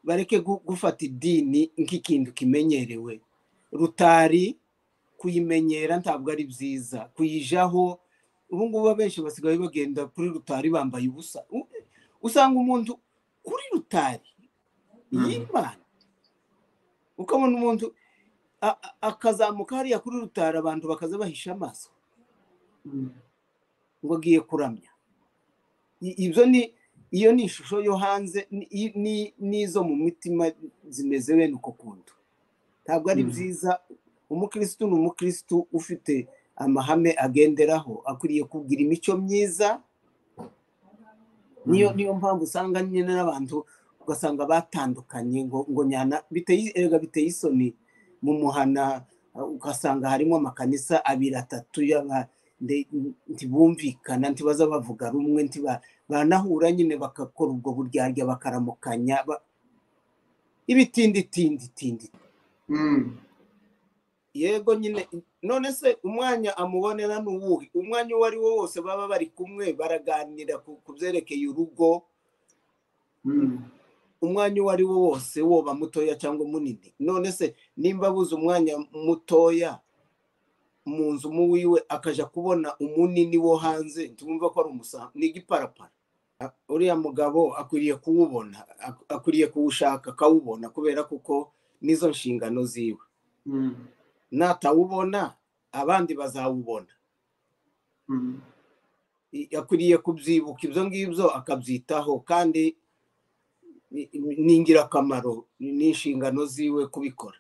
bareke gufata idini nk'ikintu kimenyerewe rutari kuyimenyera ntabwo ari byiza kuyijaho ubu ngubu abenshi basigaye bagenda kuri rutari bambaye ubusa usanga umuntu kuri rutari y'imana ukabona umuntu akazamuka hariya kuri rutari abantu bakaza bahisha amaso ngo agiye kuramya ibyo ni iyo ni ishusho yo hanze n'izo mu mitima zimeze bene uko kuntu ntabwo ari byiza umukirisitu ni umukirisitu ufite amahame agenderaho akwiriye kugira imico myiza niyo niyo mpamvu usanga nyine n'abantu ugasanga batandukanye ngo ngo nyana erega biteye isoni mu muhana ugasanga harimo amakanisa abiri atatu ntibumvikana ntibaza bavuga rumwe banahura nyine bagakora ubwo buryarya bakaramukanya ibitinditinditindi yego nyine none se umwanya amubonera ni uwuhe umwanya uwo ari wo wose baba bari kumwe baraganira ku byerekeye urugo umwanya uwo ari wo wose woba mutoya cyangwa munini none se nimba abuze umwanya mutoya mu nzu mu wiwe akajya kubona umunini wo hanze tumva ko ari umusambi ni igiparapara uriya mugabo akwiriye kuwubona akwiriye kuwushaka akawubona kubera kuko nizo nshingano ziwe natawubona abandi bazawubona akwiriye kubyibuka ibyo ngibyo akabyitaho kandi ni ingirakamaro ni inshingano ziwe kubikora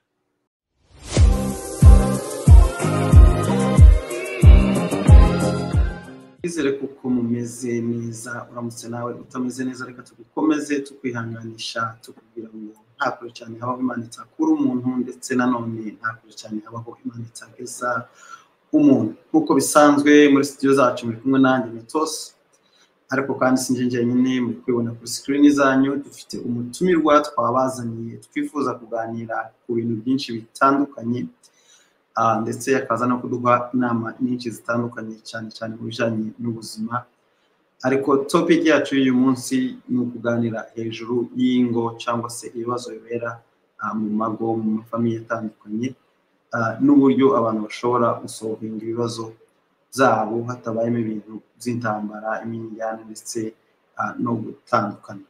twizere kuko mumeze neza uramutse nawe utameze neza reka tugukomeze tukwihanganisha tukubwira ngo nta kure cyane habaho imana itakura umuntu ndetse nanone nta kure cyane habaho imana itageza umuntu nk'uko bisanzwe muri sitidiyo zacu muri kumwe nanjye metosi ariko kandi sinjye njyenyine muri kwibona kuri sikirini zanyu dufite umutumirwa twabazaniye twifuza kuganira ku bintu byinshi bitandukanye ndetse akaza no kuduha inama nyinshi zitandukanye cyane cyane mu bijyanye n'ubuzima ariko topiki yacu y'uyu munsi ni ukuganira hejuru y'ingo cyangwa se ibibazo bibera mu mago mu mafamiye atandukanye n'uburyo abantu bashobora gusohoringa ibibazo byabo hatabayemo ibintu by'intambara imyirane ndetse no gutandukana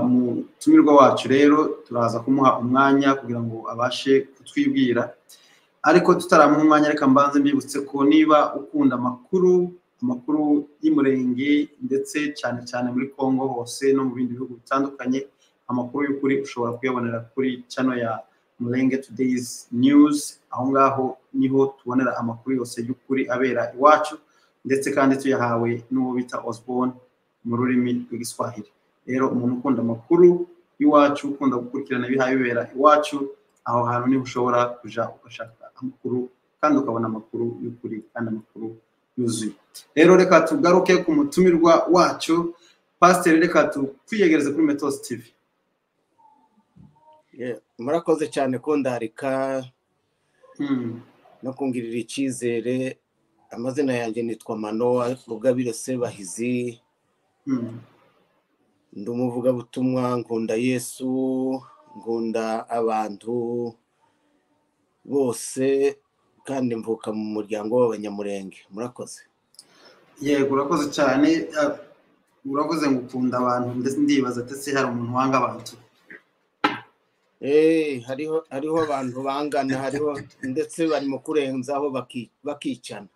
mu tumirwa wacu rero turaza kumuha umwanya kugira ngo abashe kutwibwira ariko tutaramuha umwanya reka mbanze mbibutse ko niba ukunda amakuru amakuru y'umurenge ndetse cyane cyane muri congo hose no mu bindi bihugu bitandukanye amakuru y'ukuri ushobora kuyabonera kuri cano ya murenge tudeyizi niyuzi aho ngaho niho tubonera amakuru yose y'ukuri abera iwacu ndetse kandi tuyahawe n'uwo bita osborne mu rurimi rw'igiswahili rero umuntu ukunda amakuru y'iwacu ukunda gukurikirana ibihaye bibera iwacu aho hantu niho ushobora kujya ugashaka amakuru kandi ukabona amakuru y'ukuri kandi amakuru yuzuye rero reka tugaruke ku mutumirwa wacu pasiteri reka tukwiyegereze kuri metosi tivi murakoze cyane kundarika no kungirira icyizere amazina yanjye nitwa manowa rugabire sebahizi ndi umuvugabutumwa nkunda yesu nkunda abantu bose kandi mvuka mu muryango w'abanyamurenge murakoze yego urakoze cyane uravuze ngo ukunda abantu ndetse ndibaza ndetse hari umuntu wanga abantu hariho hariho abantu bangana hariho ndetse barimo kurenzaho bakicana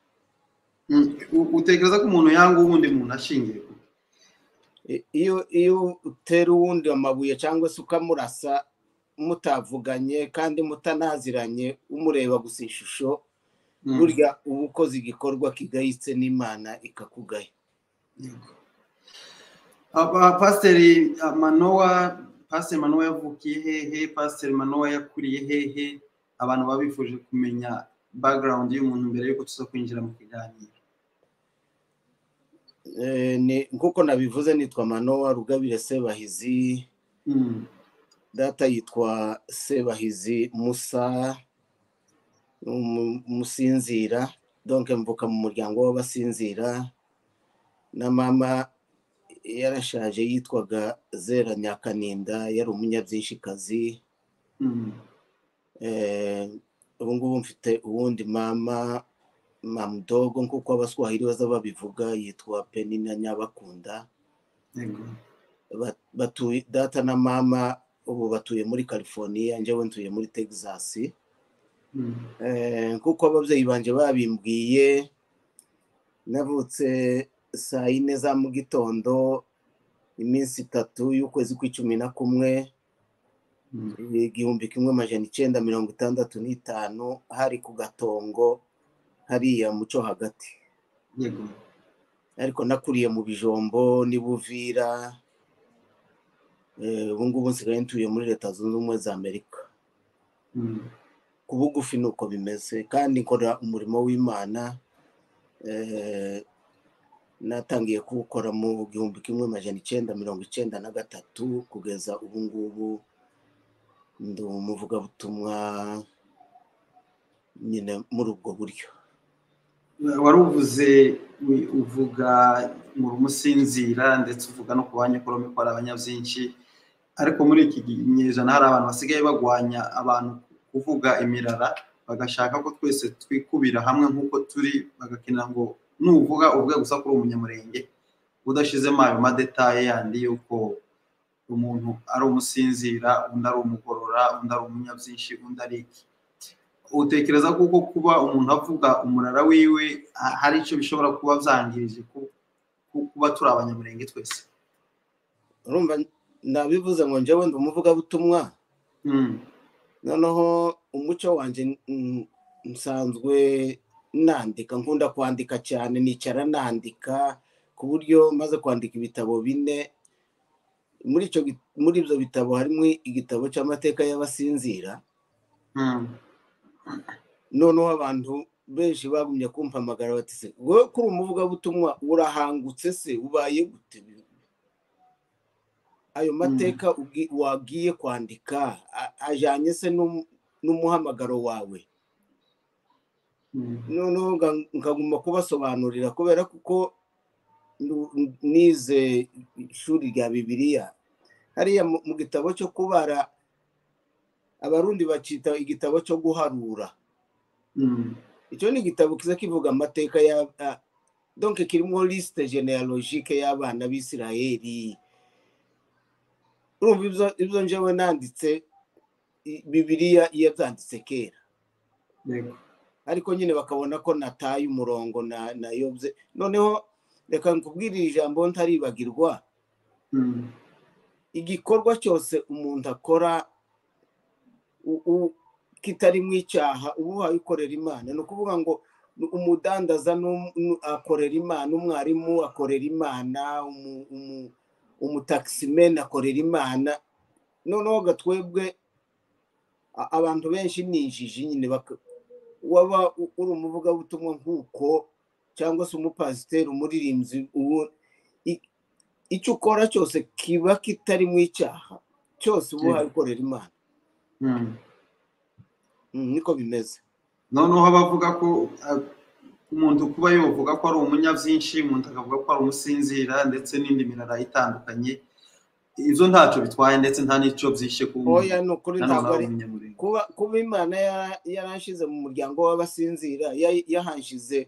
utekereza ko umuntu yanga uwundi muntu ashingiye iyo iyo utera uwundi amabuye cyangwa se ukamurasa mutavuganye kandi mutanaziranye umureba gusa ishusho burya uba ukoze igikorwa kigayitse n'imana ikakugaya pasiteri manowa pasiteri manowa yavukiye hehe pasiteri manowa yakuriye hehe abantu baba bifuje kumenya bagarawundi y'umuntu mbere y'uko tuza kwinjira mu kiganiro nk'uko nabivuze nitwa manowa rugabire sebahizi data yitwa sebahizi musa umusinzira donke mvuka mu muryango w'abasinzira na mama yarashaje yitwaga zera nyakaninda yari umunyabwinshikazi ubu ngubu mfite uwundi mama mamudogo nk'uko abaswahili baza babivuga yitwa penina nyabakunda yego batuye data na mama ubu batuye muri california njyewe ntuye muri texas Mm. Eh, nk'uko ababyeyi banjye babimbwiye navutse saa yine za mu gitondo iminsi itatu y'ukwezi kw'icumi na kumwe Mm. igihumbi kimwe amajana icyenda mirongo itandatu n'itanu hari ku gatongo hariya muco hagati yego ariko nakuriye mu bijombo n'i buvira Eh, ubu ngubu nsigaye ntuye muri leta zunze ubumwe za amerika Mm. ku bugufi ni uko bimeze kandi nkora umurimo w'imana eh, natangiye kuwukora mu gihumbi kimwe majana icyenda mirongo icyenda na gatatu kugeza ubu ngubu ndi umuvugabutumwa nyine muri ubwo buryo wari uvuze wi- uvuga mu rumusinzira ndetse uvuga no ku banyakorome ko hari abanyabyinshi ariko muri iki gi- nyejana hari abantu basigaye bagwanya abantu kuvuga imirara bagashaka ko twese twikubira hamwe nk'uko turi bagakenera ngo nuvuga uvuge gusa kuri umunyamurenge udashizemo ayo madetaye yandi y'uko umuntu ari umusinzira undi ari umugorora undi ari umunyabyinshi undi ari iki utekereza kuko kuba umuntu avuga umurara wiwe ha- hari icyo bishobora kuba byangirije ku- ku- kuba turi abanyamurenge twese urumva nabivuze ngo njyewe ndi umuvugabutumwa Mm, noneho umuco wanjye mm, nsanzwe nandika nkunda kwandika cyane nicara nandika ku buryo maze kwandika ibitabo bine muri icyo gi- muri ibyo bitabo harimo igitabo cy'amateka y'abasinzira mm, noneho abantu benshi bagumye kumpamagara bati se wowe kuri umuvugabutumwa urahangutse se ubaye gute ayo mateka ubwi- wagiye kwandika a- ajyanye se n'um- n'umuhamagaro wawe mm, noneho nga- nkaguma kubasobanurira kubera kuko nu- nize ishuri rya bibiliya hariya mu mu gitabo cyo kubara abarundi bakita igitabo cyo guharura mm, icyo ni igitabo kiza kivuga amateka ya a- donc kirimo liste genealogique y'abana b'isirayeli urumva ibyo- ibyo njyewe nanditse i- bibiliya yabyanditse kera yego ariko nyine bakabona ko nataye umurongo na nayobye noneho reka nkubwire iri jambo ntaribagirwa mm, igikorwa cyose umuntu akora u- u- kitarimo icyaha uba uhaye ukorera imana ni ukuvuga ngo umudandaza n'um- nu- akorera imana umwarimu akorera imana umu- umu- umutakisimeni akorera imana noneho gatwebwe a- abantu benshi ni injiji nyine baka- waba u- uri umuvugabutumwa nk'uko cyangwa se umupasiteri umuririmbyi uwo i- icyo ukora cyose kiba kitarimo icyaha cyose uba uhaye ukorera imana mm. Mm, niko bimeze noneho abavuga ko ah, umuntu kuba yovuga ko ari umunyabyinshi umuntu akavuga ko ari umusinzira ndetse n'indi mirara itandukanye ibyo ntacyo bitwaye ndetse nta n'icyo byishe ku oya ni ukuri ntabwo ari umunyamurenge kuba kuba imana yara- yaranshyize mu muryango w'abasinzira ya- yahanshyize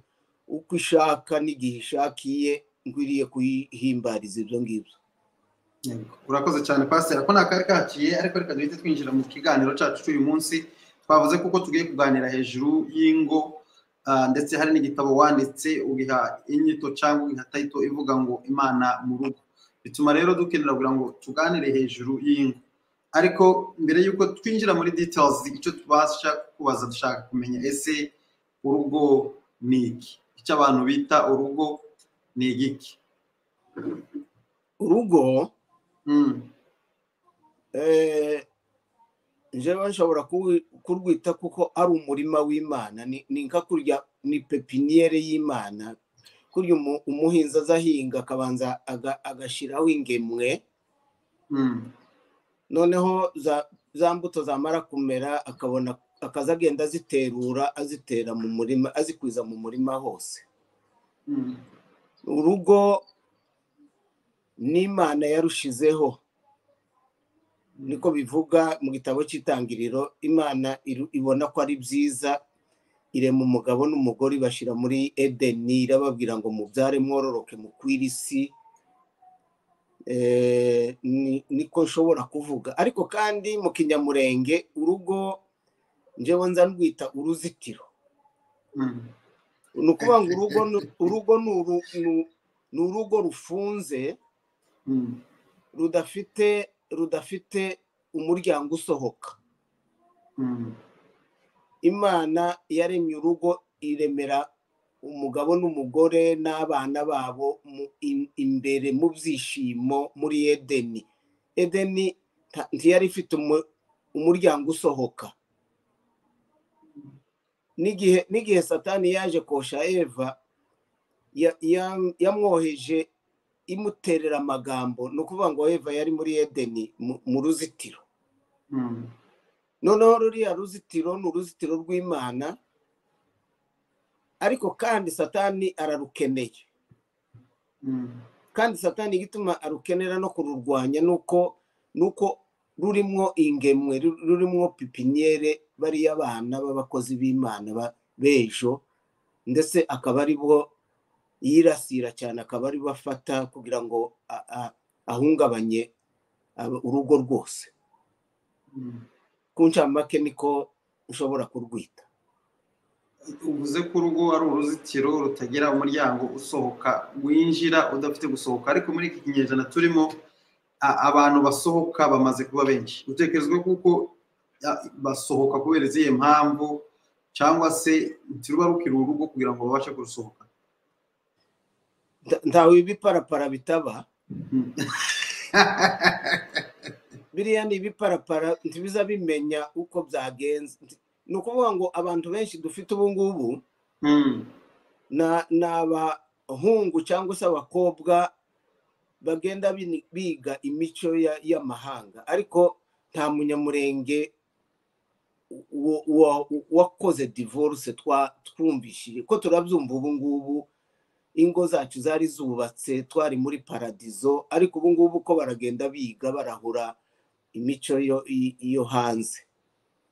uko ishaka n'igihe ishakiye nkwiriye kuyihimbariza ibyo ngibyo Yego. urakoze cyane pasiteri ko ntakari kaciye ariko reka duhite twinjira mu kiganiro cyacu cy'uyu munsi twavuze kuko tugiye kuganira hejuru y'ingo ah, ndetse hari n'igitabo wanditse ugiha inyito cyangwa ugiha tayito ivuga ngo imana mu rugo bituma rero dukenera kugira ngo tuganire hejuru y'ingo ariko mbere y'uko twinjira muri details icyo tubasha kubaza dushaka kumenya ese urugo ni iki icyo abantu bita urugo ni igiki urugo Mm, eh, njyewe nshobora kuwi- kurwita kuko ari umurima w'imana ni ni nka kurya ni pepiniyere y'imana kurya umu- umuhinzi azahinga akabanza aga- agashyiraho ingemwe mm, noneho za za mbuto zamara kumera akabona akaza agenda aziterura azitera mu murima azikwiza mu murima hose mm. urugo n'imana yarushizeho niko bivuga mu gitabo cy'itangiriro imana iru- ibona ko ari byiza irema umugabo n'umugore ibashyira muri edeni irababwira ngo mubyare mwororoke mukwire isi Eh, ni- niko nshobora kuvuga ariko kandi mu kinyamurenge urugo njyewe nza ndwita uruzitiro Mm. ni ukuvuga ngo urugo ni- urugo ni uru- ni- ni urugo rufunze Mm. rudafite rudafite umuryango usohoka Mm. imana yaremye urugo iremera umugabo n'umugore n'abana babo mu im- imbere mu byishimo muri edeni edeni nta- ntiyari ifite umu- umuryango usohoka n'igihe n'igihe satani yaje kosha eva ya- ya- yamwoheje imuterera amagambo ni ukuvuga ngo eva yari muri edeni mu- mu ruzitiro Mm. noneho ruriya ruzitiro ni uruzitiro rw'imana ariko kandi satani ararukeneye Mm. kandi satani igituma arukenera no kururwanya nuko nuko rurimwo ingemwe ru- rurimwo pipiniyere bariya abana b'abakozi b'imana ba- b'ejo ndetse akaba ari bo yirasira cyane akaba ari bo afata kugira ngo a- a- ahungabanye abo- urugo rwose Mm. ku ncamake niko ushobora kurwita uvuze ko urugo ari uruzitiro rutagira umuryango usohoka winjira udafite gusohoka ariko muri iki kinyejana turimo a- abantu basohoka bamaze kuba benshi utekerezwa kuko a- basohoka kubera izihe mpamvu cyangwa se ntiruba rukiri urugo kugira ngo babashe kurusohoka Nta- ntawe ibiparapara bitaba Mm. biriya ni ibiparapara ntibiza bimenya uko byagenze ni ukuvuga ngo abantu benshi dufite ubu ngubu Mm. na- ni abahungu cyangwa se abakobwa bagenda bini- biga imico ya- y'amahanga ariko nta munyamurenge wa- wa- wakoze divorce twa- twumvishije ko turabyumva ubu ngubu ingo zacu zari zubatse twari muri paradizo ariko ubu ngubu ko baragenda biga barahura imico yo- i- yo hanze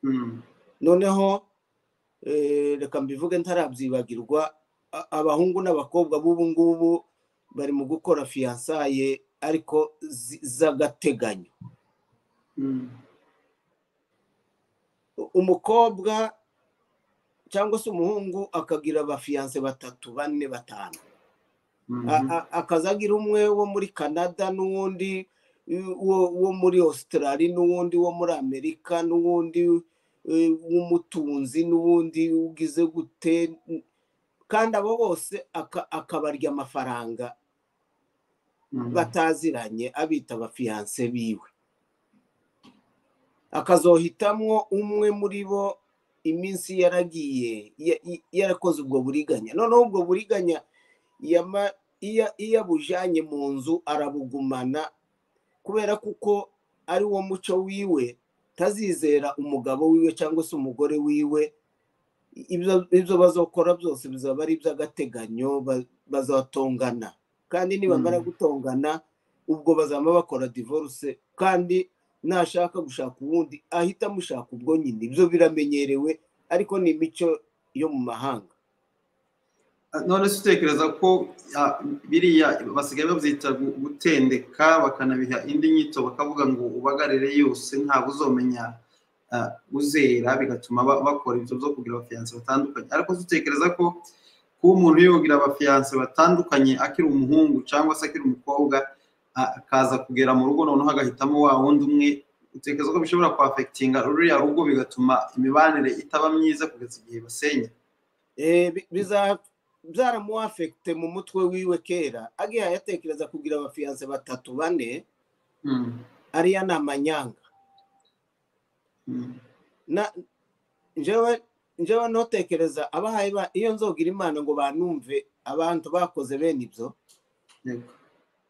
Mm. noneho eh, reka mbivuge ntarabyibagirwa a- abahungu n'abakobwa b'ubu ngubu bari mu gukora fiyansaye ariko zi- z'agateganyo Mm. U- umukobwa cyangwa se umuhungu akagira abafiyanse batatu bane batanu Mhm. A- a- akazagira umwe wo muri canada n'uwundi eh, wo- wo muri australia n'uwundi wo muri amerika n'uwundi eh, w'umutunzi n'uwundi ugize gute kandi abo bose aka- akabarya amafaranga Mm. bataziranye abita abafiyanse biwe akazohitamwo umwe muri bo iminsi yaragiye ya- i- yarakoze ubwo buriganya noneho ubwo buriganya yama- iya- iyo abujyanye mu nzu arabugumana kubera kuko ari wo muco wiwe tazizera umugabo wiwe cyangwa se umugore wiwe ibyo ibyo bazokora byose bizaba ari iby'agateganyo ba- bazatongana kandi nibamara Mm. gutongana ubwo bazaba bakora divorce kandi nashaka gushaka uwundi ahita amushaka ubwo nyine ibyo biramenyerewe ariko ni imico yo mu mahanga none se utekereza ko ah, biriya basigaye babyita gu- gutendeka bakanabiha indi nyito bakavuga ngo ubagarire yose ntabwo uzomenya ah, uzera bigatuma ba- bakora ibyo byo kugira abafiyanse batandukanye ariko se utekereza ko kuba umuntu yogira abafiyanse batandukanye akiri umuhungu cyangwa se akiri umukobwa ah, akaza kugera mu rugo noneho agahitamo wa wundi umwe utekereza ko bishobora kwafekitinga ruriya rugo bigatuma imibanire itaba myiza kugeza igihe basenya Eh, bi- biza- byaramuwafekite mu mutwe wiwe kera agihaye atekereza kugira abafiyanse batatu bane Mm, ariya ni amanyanga mm, Na- njyewe njyewe ntotekereza abahaye ba- iyo nzogira imana ngo banumve abantu bakoze bene ibyo yego.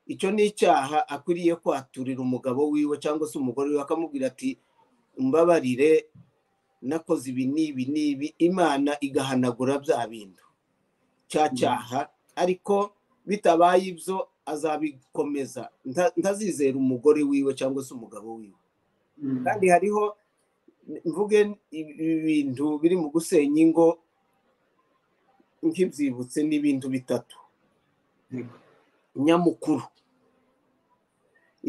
icyo ni icyaha akwiriye kwaturira umugabo wiwe cyangwa se umugore wiwe akamubwira ati mbabarire nakoze ibi n'ibi n'ibi imana igahanagura bya bintu cya Mm. cyaha ariko bitabaye ibyo azabikomeza nta- ntazizera umugore wiwe cyangwa se umugabo wiwe kandi hariho mvuge ibintu biri mu gusenya ingo nk'ibyibutse n'ibintu bitatu Yego. nyamukuru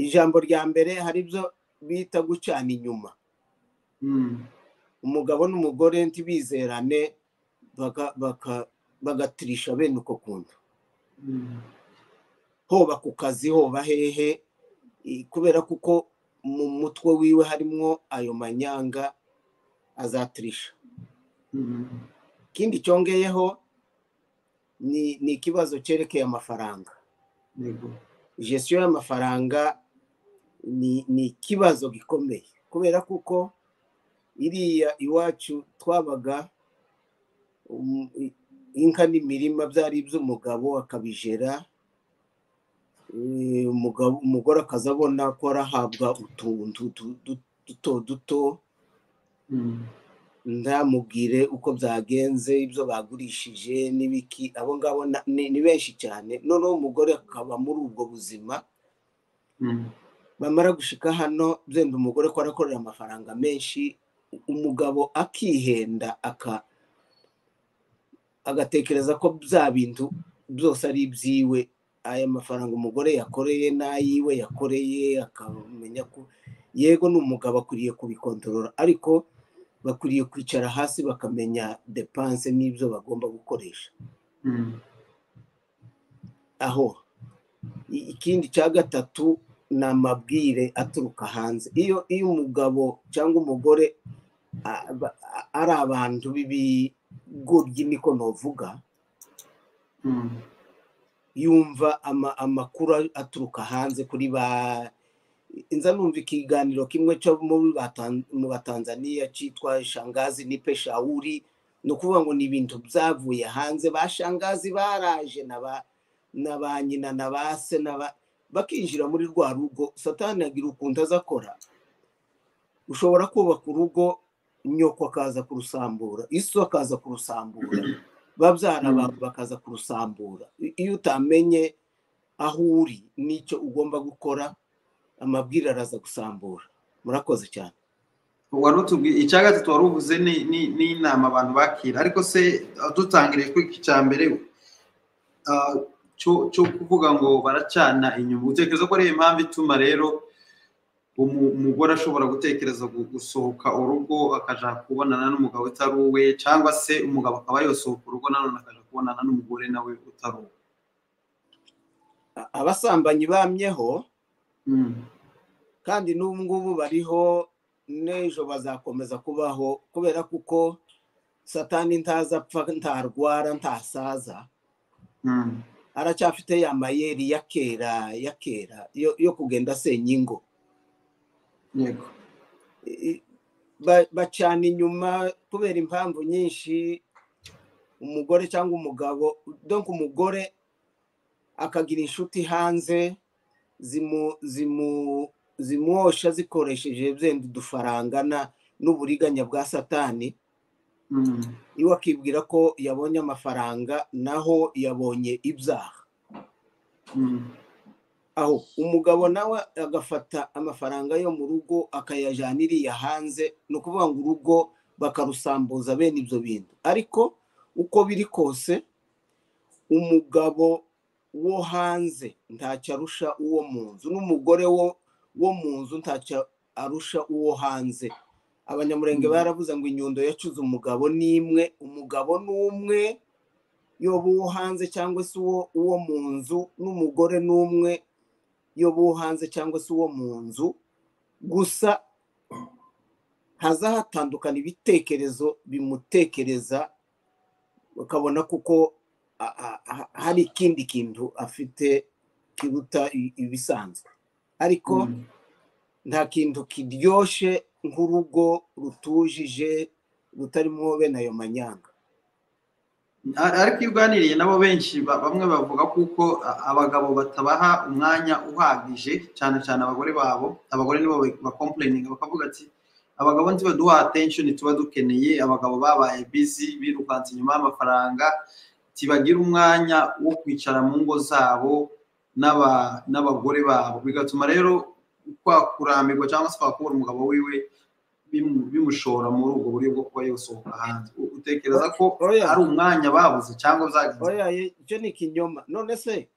ijambo rya mbere hari ibyo bita gucana inyuma Mm, umugabo n'umugore ntibizerane baka- baka- bagatirisha bene uko kuntu mm, hoba ku kazi hoba hehe i- kubera kuko mu mutwe wiwe harimwo ayo manyanga azatirisha mm, ikindi cyongeyeho ni ni ikibazo cyerekeye amafaranga yego. gestiyo y'amafaranga ni ni ikibazo gikomeye kubera kuko iriya iwacu twabaga um, i- inka n'imirima byari iby'umugabo akabijera eh, umugabo umugore akaza abona ko arahabwa utuntu du- du- duto duto Mm, ndamubwire uko byagenze ibyo bagurishije n'ibiki abo ngabo na- ni ni benshi cyane noneho umugore akaba muri ubwo buzima mm, bamara gushika hano byenda umugore ko arakorera amafaranga menshi umugabo akihenda aka agatekereza ko bya bintu byose ari ibyiwe aya mafaranga umugore yakoreye n'ayiwe yakoreye akamenya ko yego ni umugabo akwiriye kubikontorora ariko bakwiriye kwicara hasi bakamenya depanse n'ibyo bagomba gukoresha mm, aho I- ikindi cya gatatu ni amabwire aturuka hanze iyo iyo umugabo cyangwa umugore a- ba- a- ari abantu b'ibigo by'imiko novuga mm, yumva ama- amakuru aturuka hanze kuri ba nza numva ikiganiro kimwe cyo muri ba Tan- mu batanzaniya cyitwa shangazi nipe shawuri ni ukuvuga ngo ni ibintu byavuye hanze ba shangazi baraje na ba na ba nyina na ba se na ba bakinjira muri rwa rugo satani agira ukuntu azakora ushobora kubaka urugo nyoko akaza kurusambura iso akaza kurusambura babyara Mm. abantu bakaza kurusambura I- iyo utamenye aho uri n'icyo ugomba gukora amabwire araza gusambura murakoze cyane wari utubwiye icya gatatu wari uvuze ni- ni- ni inama abantu bakira ariko se aho dutangiriye kuri iki cya mbere ah, cyo cyo kuvuga ngo baracana inyuma utekereza ko ari impamvu ituma rero umu- umugore ashobora gutekereza gu- gusohoka urugo akaja kubonana n'umugabo utari uwe cyangwa se umugabo akaba yosohoka urugo nanone akaja kubonana n'umugore nawe utari uwe A- abasambanyi bamyeho Mm, kandi n'ubu ngubu bariho n'ejo bazakomeza kubaho kubera kuko satani ntaza apfa ntarwara ntasaza mm, aracyafite ya mayeri ya kera ya kera yo yo kugenda asenya ingo yego I- ba- bacana inyuma kubera impamvu nyinshi umugore cyangwa umugabo donc umugore akagira inshuti hanze zimu zimu zimwosha zikoresheje byenda udufaranga na- n'uburiganya bwa satani Mm, iwe akibwira ko yabonye amafaranga naho yabonye ibyaha mm, aho umugabo nawe agafata amafaranga yo mu rugo akayajyana iriya hanze ni ukuvuga ngo urugo bakarusambuza bene ibyo bintu ariko uko biri kose umugabo wo hanze ntacyo arusha uwo mu nzu n'umugore wo wo mu nzu ntacyo arusha uwo hanze abanyamurenge Mm. baravuze ngo inyundo yacuze umugabo ni imwe umugabo ni umwe yoba uwo hanze cyangwa se uwo uwo mu nzu n'umugore ni umwe yoba uwo hanze cyangwa se uwo mu nzu gusa haza hatandukana ibitekerezo bimutekereza ukabona kuko a- a- a- hari ikindi kintu afite kiruta i- ibisanzwe ariko mm, nta kintu kiryoshye nk'urugo rutujije rutarimo bene ayo manyanga Ar- ariko iyo uganiriye nabo benshi ba- bamwe bavuga kuko a- abagabo batabaha umwanya uhagije cyane cyane abagore babo abagore nibo bakompureninga bakavuga ati abagabo ntibaduha atenshoni tuba dukeneye abagabo babaye bizi birukanse inyuma y'amafaranga tibagira umwanya wo kwicara mu ngo zabo n'aba- n'abagore babo bigatuma rero kwa kurambirwa cyangwa se kwa kubura umugabo wiwe bimu- bimushora muri ubwo buryo bwo kuba yasohoka hanze U- utekereza ko Oya. ari umwanya babuze cyangwa byagenze oya ye- icyo ni ikinyoma none se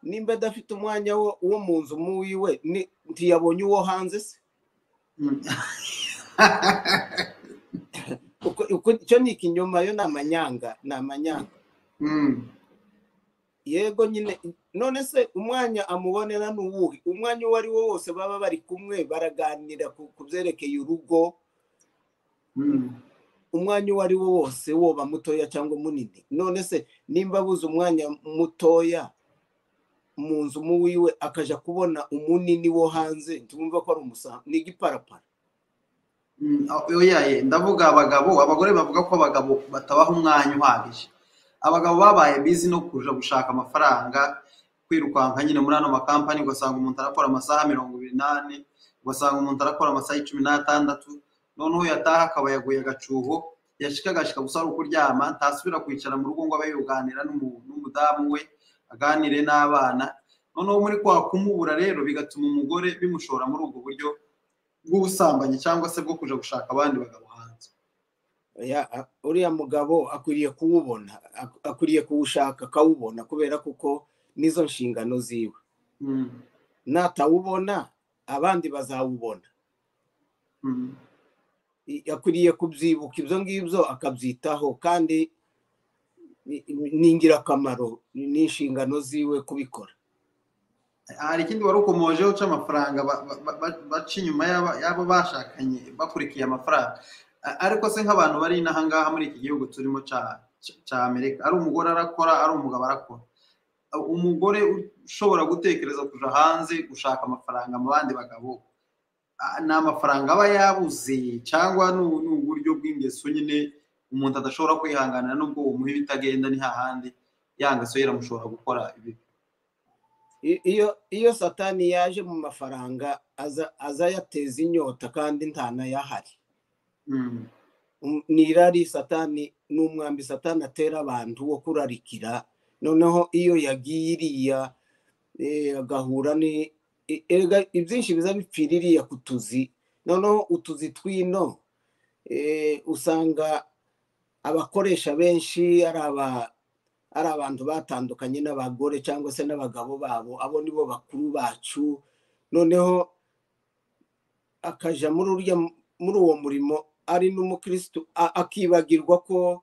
nimba adafite umwanya wo wo mu nzu mu wiwe ni- ntiyabonye uwo hanze se Mm. Uko- uko- icyo ni ikinyoma yo ni amanyanga ni amanyanga Mm. yego nyine none se umwanya amubonera ni uwuhe umwanya uwo ari wo wose baba bari kumwe baraganira ku ku byerekeye urugo Mm. umwanya uwo ari wo wose woba mutoya cyangwa munini none se nimba abuze umwanya mutoya mu nzu mu wiwe akaja kubona umunini wo hanze tumva ko ari umusambi ni igiparapara Mm, oya ye ndavuga abagabo abagore bavuga ko abagabo batabaha umwanya uhagije abagabo babaye bizi no kuja gushaka amafaranga kwirukanka nyine muri ano makampani ugasanga umuntu arakora amasaha mirongo ibiri n'ane ugasanga umuntu arakora amasaha icumi n'atandatu noneho yataha akaba yaguye agacuho yashika agashika gusa ari ukuryama ntasubira kwicara mu rugo ngo abe yuganira n'umu- n'umudamu we aganire n'abana noneho muri kwa kumubura rero bigatuma umugore bimushora muri ubwo buryo bw'ubusambanyi cyangwa se bwo kuja gushaka abandi bagabo hanze Ya- a- uriya mugabo akwiriye kuwubona ak- akwiriye kuwushaka akawubona kubera kuko nizo nshingano ziwe Mm, natawubona abandi bazawubona mm, I- akwiriye kubyibuka ibyo ngibyo akabyitaho kandi ni ni ingirakamaro ni ni inshingano ziwe kubikora hari ikindi wari ukomojeho cy'amafaranga ba- ba- ba- ba- baca inyuma y'aba- y'abo bashakanye bakurikiye amafaranga A- ariko se nk'abantu bari inaha ngaha muri iki gihugu turimo ca- ca- ca amerika ari umugore arakora ari umugabo arakora A- umugore ushobora gutekereza kuja hanze gushaka amafaranga mu bandi bagabo a- ni amafaranga aba yabuze cyangwa ni- ni uburyo bw'ingeso nyine umuntu adashobora kwihanganira nubwo umuha ibitagenda ni hahandi ya ngeso ye iramushobora gukora ibi I- iyo iyo satani yaje mu mafaranga aza aza yateza inyota kandi ntanayahari Mm. Um, ni irari satani ni umwambi satani atera abantu wo kurarikira noneho iyo yagiye iriya eh, agahura ni e- erega ibyinshi biza bipfira iriya ku tuzi noneho utuzi twino eh, usanga abakoresha benshi ari aba ari abantu batandukanye n'abagore cyangwa se n'abagabo babo abo nibo bakuru bacu noneho akaja muri urya muri uwo murimo ari n'umukristo a- akibagirwa ko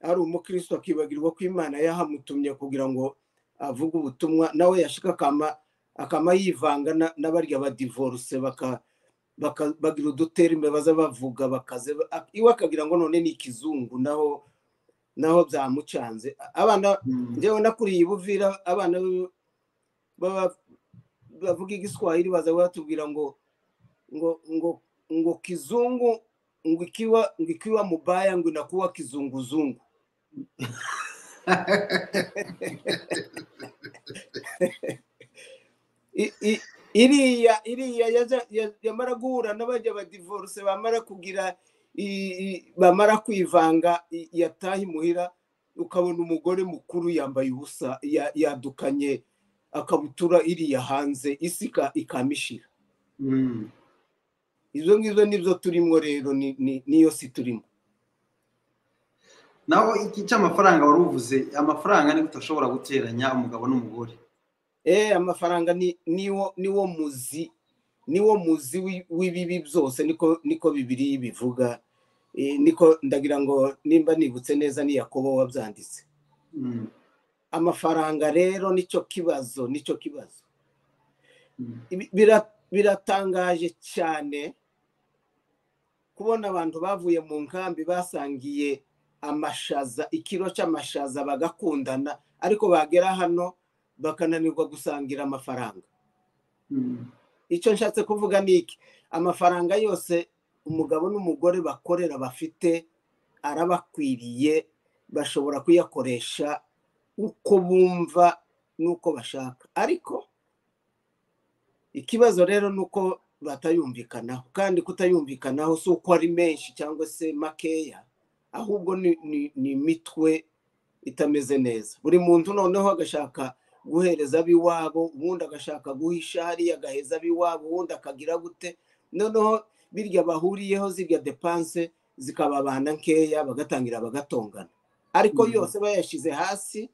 ari umukristo akibagirwa ko imana yahamutumye kugira ngo avuge ubutumwa nawe yashika akama akama yivanga na- n'abarya badivoruse baka baka- bagira uduterime baza bavuga bakaze a- iwe akagira ngo none ni ikizungu naho naho byamucanze abana Mm. njyewe nakuriye i buvira abana b- baba- bavuga igiswahili baza batubwira ngo ngo ngo ngo kizungu ngo ikiwa ngo ikiwa mubaya ngo inakuwa kizunguzungu I- i- iriya iriya yaja- ya- yamara guhura n'abajya badivoruse bamara kugira i- i- bamara kwivanga i- yataha imuhira ukabona umugore mukuru yambaye ubusa ya- yadukanye akabutura iriya hanze isi ika- ikamishira Mm. ibyo ngibyo nibyo turimo rero ni- ni- niyo si turimo naho iki cy'amafaranga wari uvuze amafaranga ni udashobora guteranya umugabo n'umugore eh amafaranga ni niwo niwo muzi niwo muzi wi- w'ibibi byose niko niko bibiri bivuga Eh, niko ndagira ngo nimba nibutse neza ni yakobo wabyanditse Mm. amafaranga rero nicyo kibazo nicyo kibazo Mm. Ibi- bira- biratangaje cyane kubona abantu bavuye mu nkambi basangiye amashaza ikiro cy'amashaza bagakundana ariko bagera hano bakananirwa gusangira amafaranga Mm. icyo nshatse kuvuga ni iki amafaranga yose umugabo n'umugore bakorera bafite arabakwiriye bashobora kuyakoresha uko bumva n'uko bashaka ariko ikibazo rero ni uko batayumvikanaho kandi kutayumvikanaho si uko ari menshi cyangwa se makeya ahubwo ni ni- ni imitwe itameze neza buri muntu noneho agashaka guhereza ab'iwabo ubundi agashaka guhisha hariya agaheza ab'iwabo ubundi akagira gute noneho birya bahuriyeho zirya depanse zikababana nkeya bagatangira bagatongana ariko yose bayashyize hasi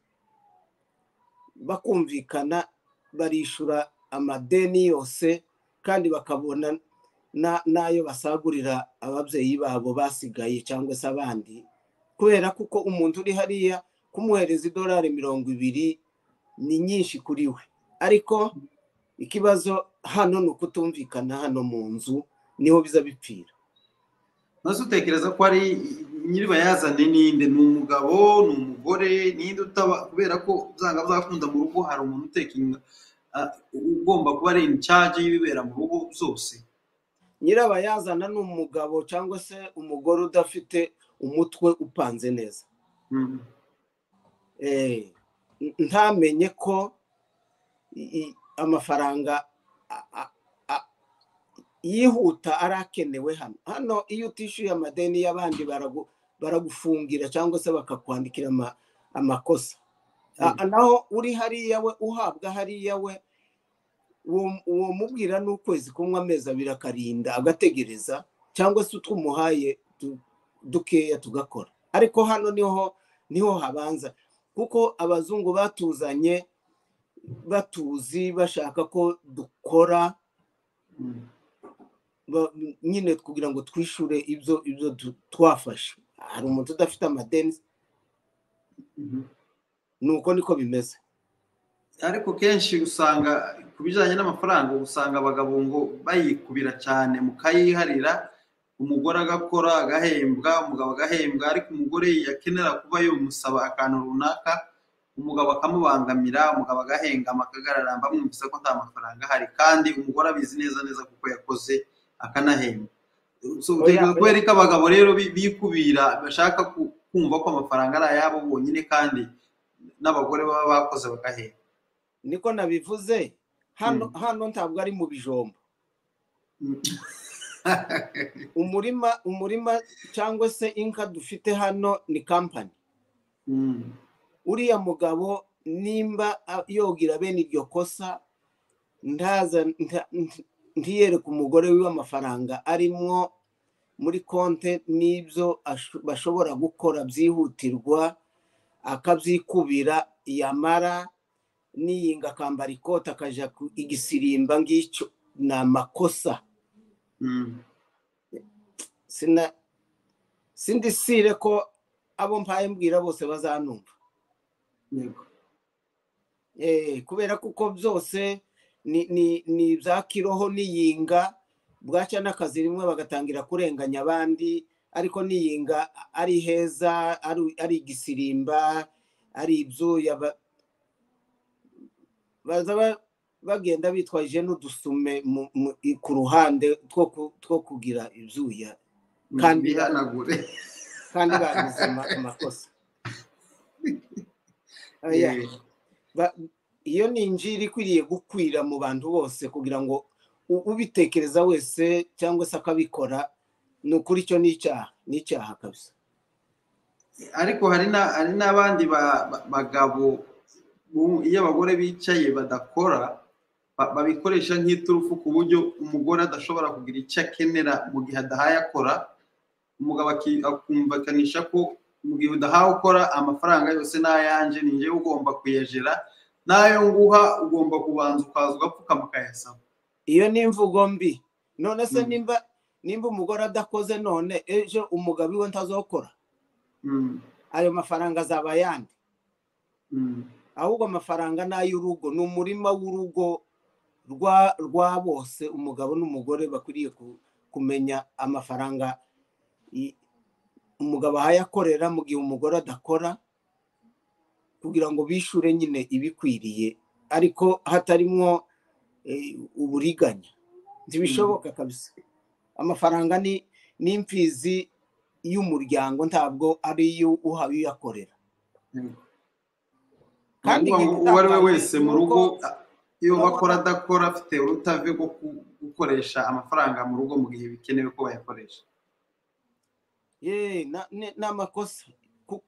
bakumvikana barishyura amadeni yose kandi bakabona n'ayo basagurira ababyeyi babo basigaye cyangwa se abandi kubera kuko umuntu uri hariya kumuhereza idolari mirongo ibiri ni nyinshi kuri we ariko ikibazo hano ni ukutumvikana hano mu nzu niho biza bipfira maze utekereza ko ari nyiribayazane ninde ni umugabo ni umugore ninde utaba kubera ko uzanga byakunda mu rugo hari umuntu uteka inyuma ugomba kuba ari incage y'ibibera mu rugo zose nyirabayazana ni umugabo cyangwa se umugore udafite umutwe upanze neza ntamenye ko amafaranga yihuta arakenewe hano hano iyo utishyuye amadeni y'abandi baragufungira cyangwa se bakakwandikira amakosa naho uri hariya we uhabwa hariya we uwo mubwira ni ukwezi kumwe amezi abiri akarinda agategereza cyangwa se utwumuhaye dukeya tugakora ariko hano niho niho habanza kuko abazungu batuzanye batuzi bashaka ko dukora nyine kugira ngo twishyure ibyo ibyo twafashe hari umuntu udafite amadeni nuko niko bimeze ariko kenshi usanga ku bijyanye n'amafaranga usanga abagabo ngo bayikubira cyane mu kayiharira umugore agakora agahembwa umugabo agahembwa ariko umugore yakenera kuba yumusaba akantu runaka umugabo akamubangamira umugabo agahengama akagararamba amwumvise ko nta mafaranga ahari kandi umugore abizi neza neza kuko yakoze akanahembwa kubera ko abagabo rero bikubira bashaka kumva ko amafaranga ari ayabo bonyine kandi n'abagore baba bakoze bagahembwa niko nabivuze hano ntabwo ari mu bijombo umurima umurima cyangwa se inka dufite hano ni kampani uriya mugabo nimba yogira bene iryo kosa ntiyereke umugore wiwe amafaranga arimwo muri konte n'ibyo bashobora gukora byihutirwa akabyikubira yamara niyinga akambara ikote akajya igisirimba ngicyo ni amakosa sindisire ko abo mpaye mbwira bose bazanumva kubera kuko byose ni ibya kiroho n'iyinga bwacya n'akazi rimwe bagatangira kurenganya abandi ariko n'iyinga ari heza ari igisirimba ari ibyuya bagenda bitwaje n'udusume ku ruhande two kugira ibyuya kandi bagize amakosa iyo ni injiri ikwiriye gukwira mu bantu bose kugira ngo ubitekereza wese cyangwa se akabikora ni ukuri icyo ni icyaha ni icyaha kabisa ariko hari n'abandi bagabo iyo abagore bicaye badakora babikoresha nk'iturufu ku buryo umugore adashobora kugira icyo akenera mu gihe adahaye akora umugabo akumvikanisha ko mu gihe udahawe ukora amafaranga yose ni ayanjye ni njyewe ugomba kuyajera n'ayo nguha ugomba kubanza ukaza ugapfukama ukayasaba iyo ni imvugo mbi none se nimba nimba umugore adakoze none ejo umugabo iwe ntazokora ayo mafaranga azaba ayandi ahubwo amafaranga ni ay'urugo ni umurima w'urugo rwa bose umugabo n'umugore bakwiriye kumenya amafaranga umugabo ahayakorera mu gihe umugore adakora kugira ngo bishyure nyine ibikwiriye ariko hatarimwo uburiganya ntibishoboka kabisa amafaranga ni imfizi y'umuryango ntabwo ari iyo uhawe uyakorera kandi uwo ari we wese mu rugo iyo bakora adakora afite urutave rwo gukoresha amafaranga mu rugo mu gihe bikenewe ko bayakoresha ni amakosa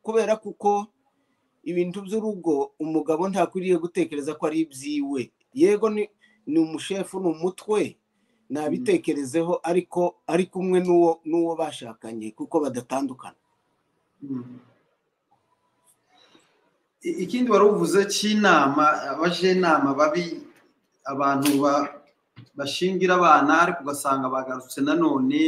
kubera kuko ibintu by'urugo umugabo ntakwiriye gutekereza ko ari ibyiwe yego ni ni umushefu ni umutwe nabitekerezeho ariko ari kumwe n'uwo n'uwo bashakanye kuko badatandukana ikindi wari uvuze cy'inama abajenama babi abantu bashingira abana ariko ugasanga bagarutse nanone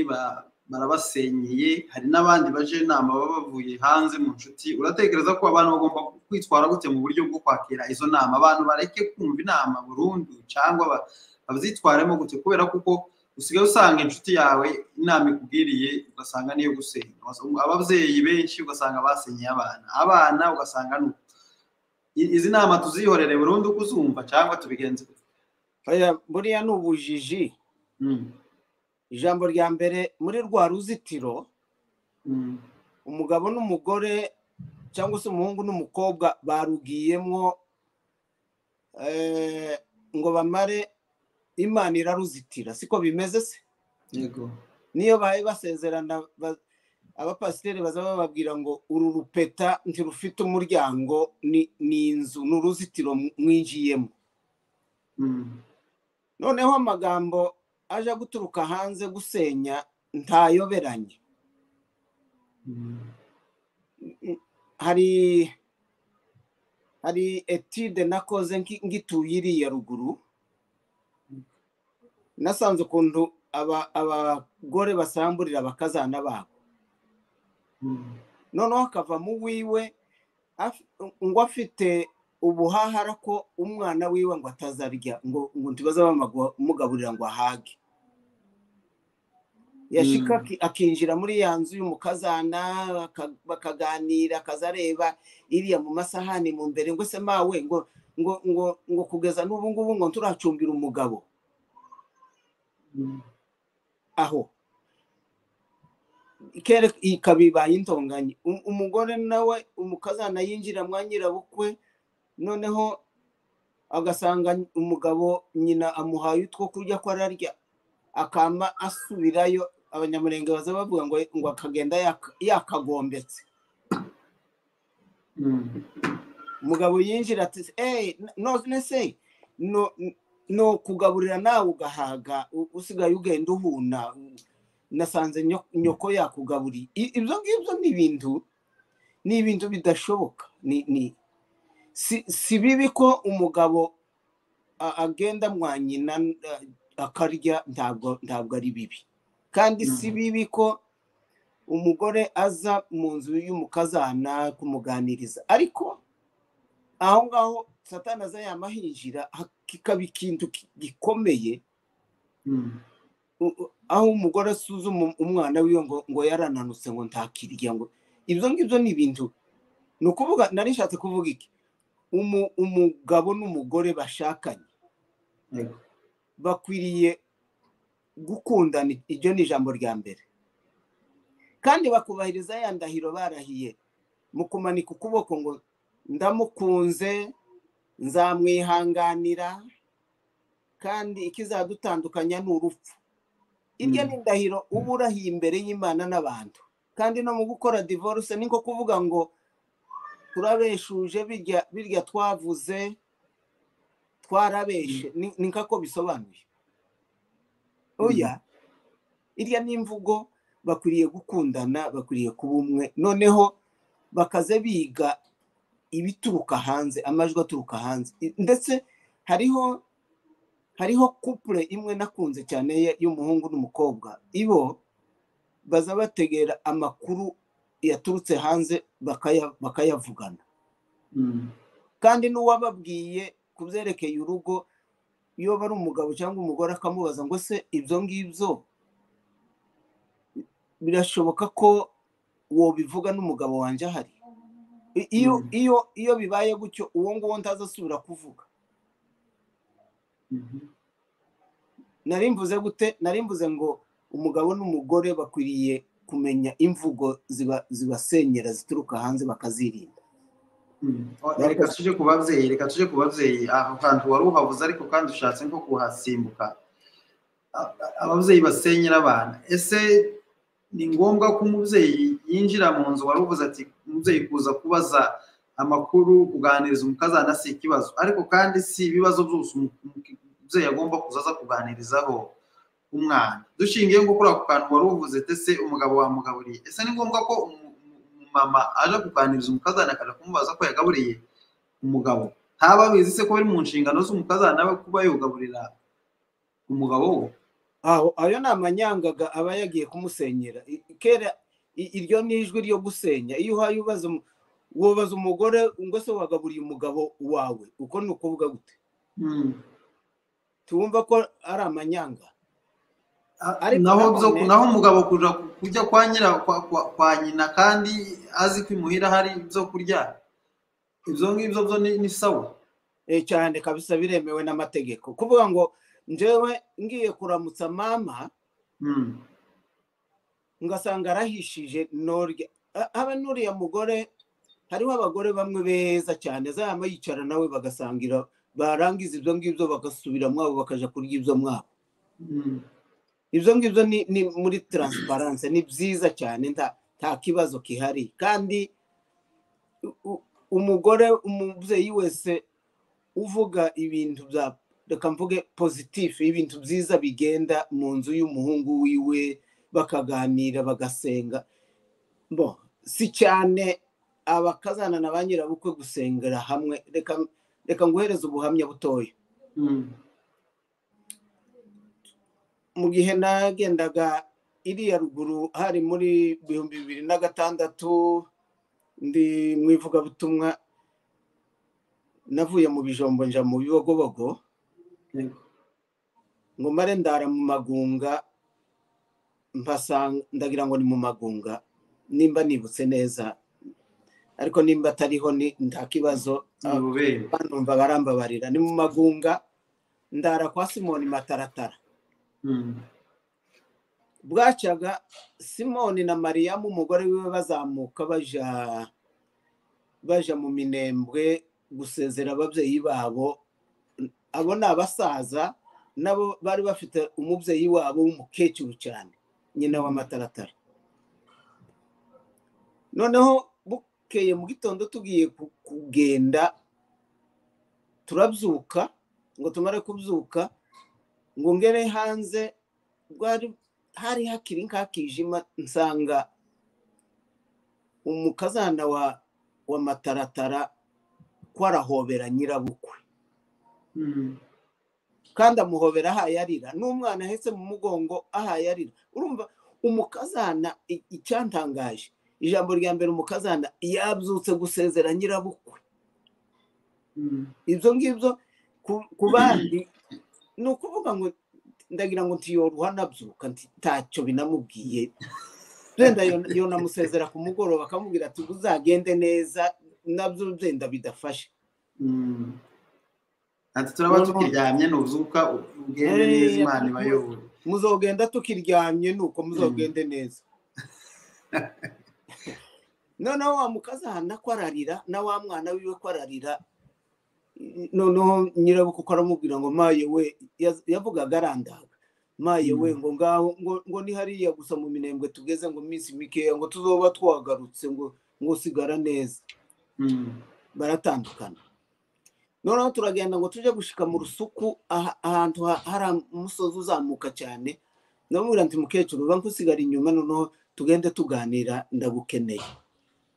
barabasenyeye hari n'abandi baje inama baba bavuye hanze mu nshuti uratekereza ko abantu bagomba kwitwara gute mu buryo bwo kwakira izo nama abantu bareke kumva inama burundu cyangwa bazitwaremo gute kubera kuko usigaye usanga inshuti yawe inama ikubwiriye ugasanga niyo gusenya ababyeyi benshi ugasanga basenyeye abana abana ugasanga ni izi nama tuzihorere burundu kuzumva cyangwa tubigenze buriya ni ubujiji ijambo rya mbere muri rwa ruzitiro umugabo n'umugore cyangwa se umuhungu n'umukobwa barugiyemo ngo bamare imana iraruzitira siko bimeze se yego niyo bahaye basezerana abapasiteri baza bababwira ngo uru rupeta ntirufite umuryango ni inzu ni uruzitiro mwinjiyemo noneho amagambo aje guturuka hanze gusenya ntayoberanye hari hari etide nakoze ngituye iriya ruguru nasanze ukuntu abagore basamburira abakazana babo noneho akavamo uwiwe ngo afite ubuhahara ko umwana wiwe ngo atazarya ngo ngo ntibaza bamugaburira ngo ahage yashika akinjira muri ya nzu y'umukazana bakaganira akazareba iriya mu masahani mu mbere ngo se mawe ngo ngo ngo ngo kugeza n'ubu ngubu ngo turacumbira umugabo aho ikaba ibaye intonganye umugore nawe umukazana yinjira mwa nyirabukwe noneho agasanga umugabo nyina amuhaye utwo kurya ko ararya akama asubirayo abanyamurenge baza bavuga ngo ngo akagenda yakagombetse umugabo yinjira ati eee none se no kugaburira nawe ugahaga usigaye ugenda uhuna nasanze nyoko yakugaburiye ibyo ngibyo ni ibintu ni ibintu bidashoboka ni si bibi ko umugabo agenda mwa nyina akarya ntabwo ari bibi kandi si bibi ko umugore aza mu nzu y'umukazana kumuganiriza ariko aho ngaho satana aza yamahinjira kikaba ikintu gikomeye aho umugore asuzuma umwana wiwe ngo ngo yarananutse ngo ntakirya ngo ibyo ngibyo ni ibintu ni ukuvuga nari nshatse kuvuga iki umugabo n'umugore bashakanye bakwiriye gukundana iryo ni ijambo rya mbere kandi bakubahiriza ya ndahiro barahiye mu kumanika ukuboko ngo ndamukunze nzamwihanganira kandi ikizadutandukanya ni urupfu iryo ni indahiro uba urahiye imbere y'imana n'abantu kandi no mu gukora divorce ni nko kuvuga ngo turabeshuje birya twavuze twarabeshe ni nkako bisobanuye oya irya n'imvugo bakwiriye gukundana bakwiriye kuba umwe noneho bakaze biga ibituruka hanze amajwi aturuka hanze ndetse hariho hariho kupure imwe nakunze cyane y'umuhungu n'umukobwa ibo baza bategera amakuru yaturutse hanze bakayavugana kandi n'uwababwiye ku byerekeye urugo iyo aba ari umugabo cyangwa umugore akamubaza ngo se ibyo ngibyo birashoboka ko uwo bivuga n'umugabo wanjye ahari iyo bibaye gutyo uwo nguwo ntazasubira kuvuga narimbuze gute narimbuze ngo umugabo n'umugore bakwiriye kumenya imvugo zibasenyera zituruka hanze bakazirinda reka tujye ku babyeyi reka tujye ku babyeyi aho hantu wari uhabuze ariko kandi ushatse nko kuhasimbuka ababyeyi basenyera abana ese ni ngombwa ko umubyeyi yinjira mu nzu wari uvuze ati umubyeyi kuza kubaza amakuru kuganiriza umukazana si ikibazo ariko kandi si ibibazo byose umubyeyi agomba kuzaza kuganirizaho umwana dushingiye nko kuri ako kantu wari uvuze tese umugabo wamugaburiye ese ni ngombwa ko umumama aje kuganiriza umukazana akajya kumubaza ko yagaburiye umugabo ntaba abizi se ko biri mu nshingano z'umukazana we kuba yugaburira umugabo we aho ayo ni amanyangaga aba yagiye kumusenyera I- kera i- iryo ni ijwi ryo gusenya iyo uhaye ubaza umu- wobaza umugore ngo se wagaburiye umugabo wawe uko ni ukuvuga gute Mm. tubumva ko ari amanyanga Ah, Ariko naho nanone- byo naho umugabo kuja ku- kujya kwa nyira kwa, kwa, kwa nyina kandi azi ko imuhira hari ibyo kurya ibyo ngibyo byo ni, ni sawa Eh, cyane kabisa biremewe n'amategeko kuvuga ngo njyewe ngiye kuramutsa mama Mm. ngasanga arahishije norya A- haba n'uriya mugore hariho abagore bamwe beza cyane azaba yicara nawe bagasangira barangiza ibyo ngibyo bagasubira mwabo bakaja kurya ibyo mwabo Mm. ibyo ngibyo ni, ni muri taransiparanse ni byiza cyane nta, nta kibazo gihari kandi u- u- umugore umubyeyi wese uvuga ibintu bya reka mvuge pozitifu ibintu byiza bigenda mu nzu y'umuhungu wiwe bakaganira bagasenga bo si cyane abakazana na ba nyirabukwe gusengera hamwe reka reka nguhereze ubuhamya butoya Mm. mu gihe nagendaga iriya ruguru hari muri bihumbi bibiri na gatandatu ndi mu ivugabutumwa navuye mu bijombo nja mu bibogobogo Yego. ngo mare ndara mu magunga mpasanga ndagira ngo ni mu magunga nimba nibutse neza ariko nimba atariho ni nta kibazo Ni ububere. banumva barambabarira ni mu magunga ndara kwa simoni mataratara Mm. bwacaga simoni na mariyamu umugore wiwe bazamuka baja baja mu minembwe gusezera ababyeyi babo abo ni abasaza nabo bari bafite umubyeyi wabo w'umukecuru cyane nyina w'amataratara noneho bukeye mu gitondo tugiye ku- kugenda turabyuka ngo tumare kubyuka ngo ngere hanze bwari hari hakiri nk'akijima nsanga umukazana wa wa mataratara ko arahobera nyirabukwe Mm. kandi amuhobera ahaye arira n'umwana ahetse mu mugongo ahaye arira urumva umukazana i- icyantangaje ijambo rya mbere umukazana yabyutse gusezera nyirabukwe Mm. ibyo ngibyo ku- ku bandi ni ukuvuga ngo ndagira ngo ntiyoruha nabyuka nti- ntacyo binamubwiye wenda yo- yonamusezera ku mugoroba akamubwira ati uzagende neza nabyo wenda bidafashe Mm. Ati turaba tukiryamye nuzuka ugende Eh, neza Imana ibayobore. muzogenda tukiryamye nuko muzogende neza noneho wa mukazana ko ararira na wa mwana wiwe ko ararira noneho nyirabukwe ko aramubwira ngo maye we yaz- yavugaga arandaga maye we ngo ngaho ngo- ngo ni hariya gusa mu minembwe tugeze ngo iminsi mikeya ngo tuzoba twagarutse ngo ngo sigara neza Mm. baratandukana noneho turagenda ngo tujye gushika mu rusuku aha- ahantu ha- hari umusozi uzamuka cyane ndamubwira nti mukecuru uba nkusigara inyuma noneho tugende tuganira ndagukeneye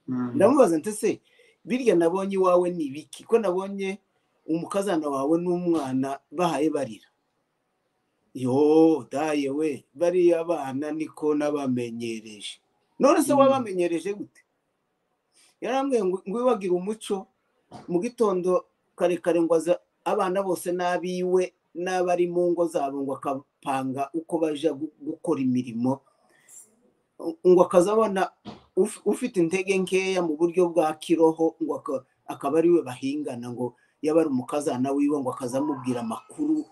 Mm. ndamubaza nti se birya nabonye iwawe ni ibiki ko nabonye umukazana wawe n'umwana bahaye barira yo daye we bariya abana niko nabamenyereje none se Mm. wabamenyereje gute yarambwiye ngo iwagira umuco mu gitondo karekare ngo aza abana bose n'abiwe n'abari mu ngo zabo ngo akapanga uko baja gu- gukora imirimo ngo akazabona uf- ufite intege nkeya mu buryo bwa kiroho ngo aka- akaba ariwe bahingana ngo yaba ari umukazana wiwe ngo akazamubwira amakuru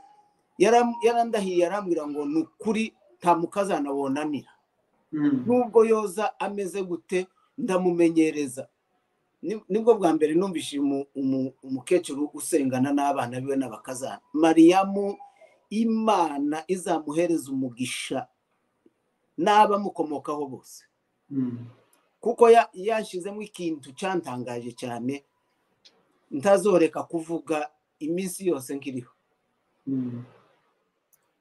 Yaram- yarandahiye arambwira ngo ni ukuri nta mukazana wonanira Mm. nubwo yoza ameze gute ndamumenyereza Ni- nibwo bwa mbere numvise umu- umu- umukecuru usengana n'abana biwe n'abakazana mariyamu imana izamuhereza umugisha n'abamukomokaho bose Mm. kuko ya- yashyizemo ikintu cyantangaje cyane ntazoreka kuvuga iminsi yose nkiriho Mm.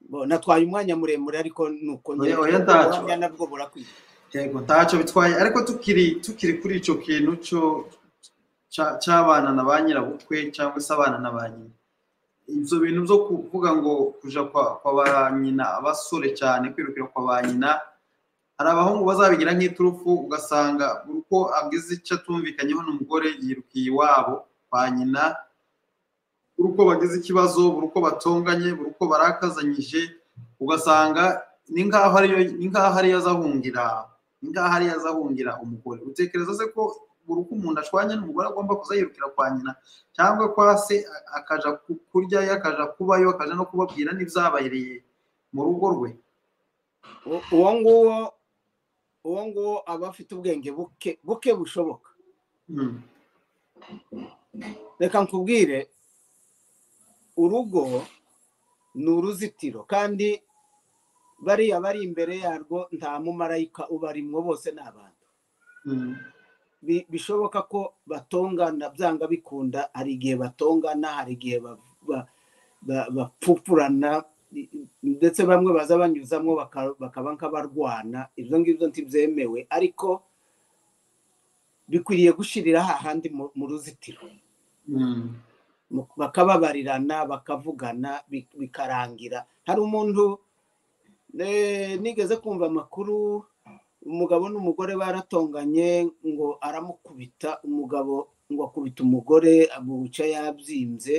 Bo, natwaye umwanya muremure ariko nuko Oya, oya, ntacyo. ubuhamya nabwo burakwiye yego ntacyo bitwaye ariko tukiri tukiri kuri icyo kintu cyo cya- cy'abana na ba nyirabukwe cyangwa se abana na ba nyina ibyo bintu byo kuvuga ngo kuja kwa kwa ba nyina abasore cyane kwirukira kwa ba nyina hari abahungu bazabigira nk'iturufu ugasanga buri uko agize icyo atumvikanyeho n'umugore yirukiye iwabo kwa nyina buri uko bagize ikibazo buri uko batonganye buri uko barakazanyije ugasanga ni nk'aho ariyo ni nk'aho ariyo azahungira ni nk'aho ariyo azahungira umugore utekereza se ko buri uko umuntu ashwanye n'umugore agomba kuzayirukira kwa nyina cyangwa kwa se a- akaja ku- kuryayo akaja kubayo akaja no kubabwira n'ibyabahereye mu rugo rwe U- uwo nguwo uwo nguwo aba afite ubwenge buke buke bushoboka Mm, reka nkubwire urugo ni uruzitiro kandi bariya bari imbere yarwo nta mumarayika ubarimwo bose ni abantu mm, Bi- bishoboka ko batongana byanga bikunda hari igihe batongana hari igihe ba- ba- ba- bapfupurana i- i- ndetse bamwe baza banyuzamo baka- bakaba nk'abarwana ibyo ngibyo ntibyemewe ariko bikwiriye gushyirira hahandi mu- mu ruzitiro mm, mu- bakababarirana bakavugana bi- bikarangira hari umuntu eh, nigeze kumva amakuru umugabo n'umugore baratonganye ngo aramukubita umugabo ngo akubita umugore amuca yabyimbye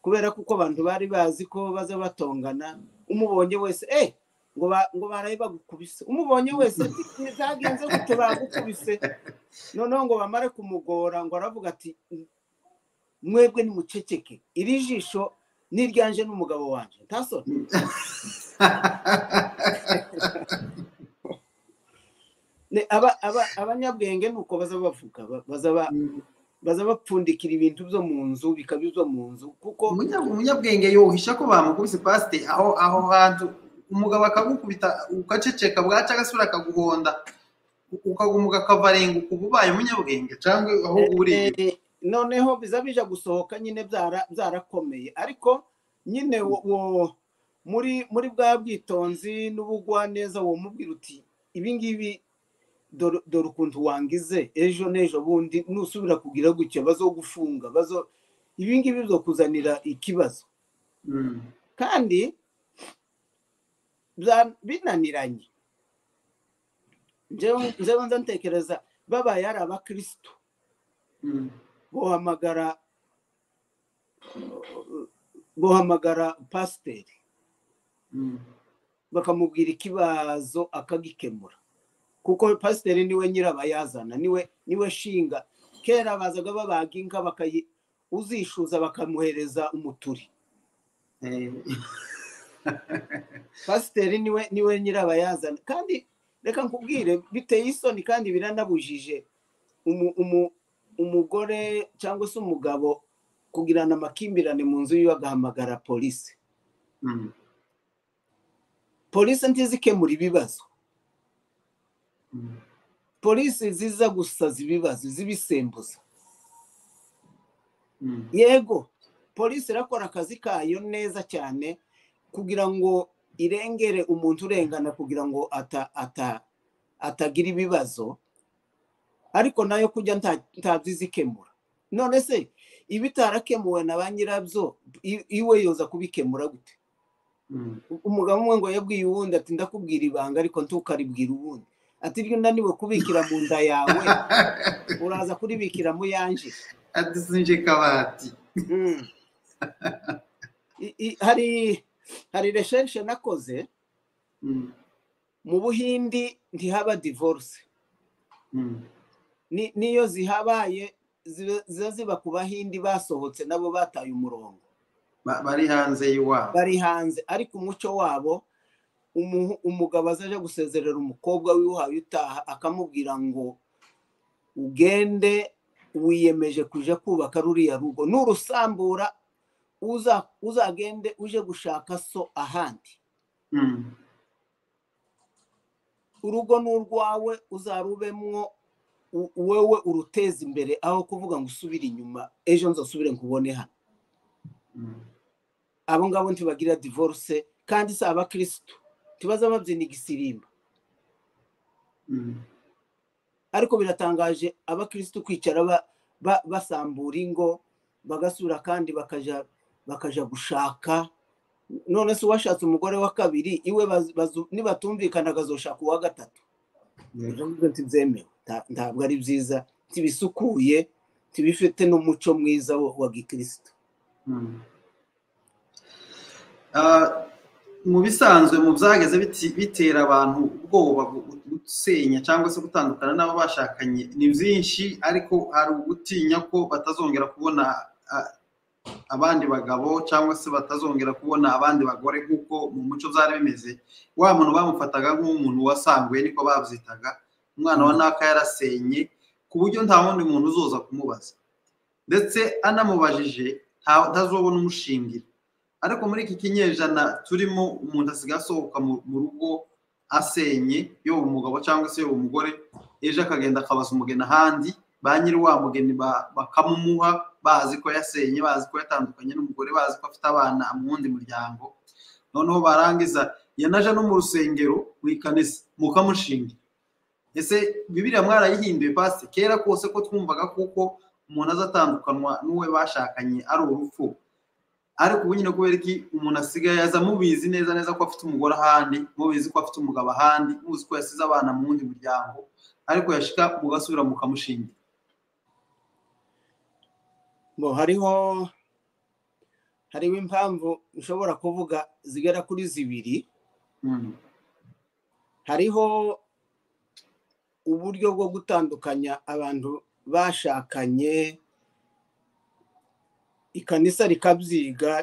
kubera ko uko abantu bari bazi ko baza batongana umubonye wese eh ngo ba- ngo baraye bagukubise umubonye wese ati, byagenze gute bagukubise noneho ngo bamare kumugora ngo aravuga ati mwebwe nimuceceke iri jisho n'iryanje n'umugabo wanjye ntasoni mm. Ne- aba- aba- abanyabwenge ni uko baza bavuga ba- baza ba- baza bapfundikira ibintu byo mu nzu bikaba ibyo mu nzu kuko Umunya- umunyabwenge yohisha ko bamukubise pasite aho aho hantu umugabo akagukubita ugaceceka bwaca agasubira akaguhonda u- ukagumuka akavarenga uba ubaye umunyabwenge cyangwa aho uriye Eh, noneho biza bija gusohoka nyine byara- byarakomeye ariko nyine wo- wo- muri muri bwa bwitonzi n'ubugwaneza uwo mubwira uti ibi ngibi dore dore ukuntu wangize ejo n'ejo bundi nusubira kugira gutya bazogufunga bazo ibi ngibi bizokuzanira ikibazo Mm, kandi bya- binaniranye njyewe njyewe nza ntekereza babaye ari abakirisitu mm, guhamagara guhamagara pasiteri mm. bakamubwira ikibazo akagikemura kuko pasiteri niwe nyirabayazana niwe niwe shinga kera bazaga babaga inka bakayi uzishuza bakamuhereza umuturi Eh, pasiteri niwe niwe nyirabayazana kandi reka nkubwire biteye isoni kandi biranabujije umu- umu- umugore cyangwa se umugabo kugirana amakimbirane mu nzu yiwe agahamagara polisi mm, polisi ntizikemura ibibazo mm. polisi ziza gusaza ibibazo zibisembuza Mm, yego polisi irakora akazi kayo neza cyane kugira ngo irengere umuntu urengana kugira ngo ata, ata, atagira ibibazo ariko nayo kujya nta- ntabyo izikemura none se ibitarakemuwe na ba nyirabyo i- iwe yoza kubikemura gute mm, umugabo umwe ngo yabwiye uwundi ati ndakubwira ibanga ariko ntukaribwira uwundi ati ryo naniwe kubikira mu nda yawe uraza kuribikira mu yanje ati sinje kabati Mm. I- i- hari hari recherche nakoze Mm, mu buhindi ntihaba divorce mm, Ni- niyo zihabaye ziba ziba ziba ku bahindi basohotse nabo bataye umurongo ba- bari hanze y'iwabo bari hanze ariko umuco wabo umuhu- umugabo azaje gusezerera umukobwa wiwuhaye utaha akamubwira ngo ugende wiyemeje kuja kubaka ruriya rugo nurusambura uza- uzagende uje gushaka so ahandi Mm, urugo ni urwawe uzarubemwo wowe uruteza imbere aho kuvuga ngo usubire inyuma ejo nzasubire nkubone hano abo ngabo ntibagira divorce kandi si abakirisitu ntibaza babyina igisirimba ariko biratangaje abakirisitu kwicara basambura ingo bagasura kandi bakajya gushaka none se uwashatse umugore wa kabiri iwe nibatumvikana akazoshaka uwa gatatu ntibyemewe ntabwo ari byiza ntibisukuye ntibifite n'umuco mwiza wa gikirisitu mu bisanzwe mu byageze bitera abantu ubwoba gusenya cyangwa se gutandukana n'abo bashakanye ni byinshi ariko hari ugutinya ko batazongera kubona abandi bagabo cyangwa se batazongera kubona abandi bagore kuko mu muco byari bimeze wa muntu bamufataga nk'umuntu wasanguye niko babyitaga umwana wa naka yarasenye ku buryo nta wundi muntu uzoza kumubaza ndetse anamubajije ntazobona umushingira ariko muri iki kinyejana turimo umuntu asigaye asohoka mu rugo asenye yoba umugabo cyangwa se yoba umugore ejo akagenda akabaza umugeni ahandi ba nyiri wa mugeni bakamumuha bazi ko yasenye bazi ko yatandukanye n'umugore bazi ko afite abana mu wundi muryango noneho barangiza yanaje no mu rusengero mu ikanisa mukamushingira ese bibiriya mwarayihinduye pasi kera kose ko twumvaga kuko umuntu azatandukanywa n'uwe bashakanye ari urupfu ariko ubu nyine kubera iki umuntu asigaye aza mubizi neza neza ko afite umugore ahandi mubizi ko afite umugabo ahandi muzi ko yasize abana mu wundi muryango ariko yashika mugasubira mukamushingira bo hariho hariho impamvu ushobora kuvuga zigera kuri zibiri hariho uburyo bwo gutandukanya abantu bashakanye ikanisa rikabyiga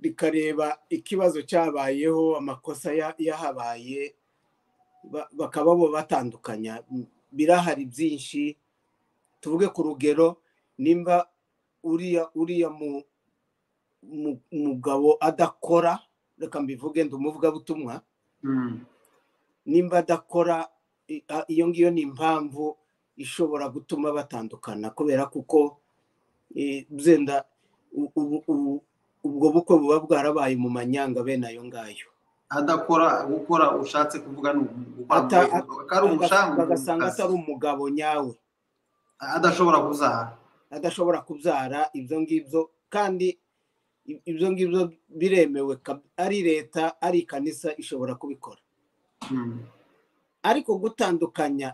rikareba ikibazo cyabayeho amakosa yahabaye bakaba bo batandukanya birahari byinshi tuvuge ku rugero nimba uriya uriya mugabo adakora reka mbivuge ndumuvugabutumwa nimba adakora iyo ngiyo ni impamvu ishobora gutuma batandukana kubera kuko byenda ubwo bukwe buba bwarabaye mu manyanga bene ayo ngayo adakora gukora ushatse kuvuga ni bagasanga atari umugabo nyawe adashobora kubyara adashobora kubyara ibyo ngibyo kandi ibyo ngibyo biremewe ari leta ari ikanisa ishobora kubikora ariko gutandukanya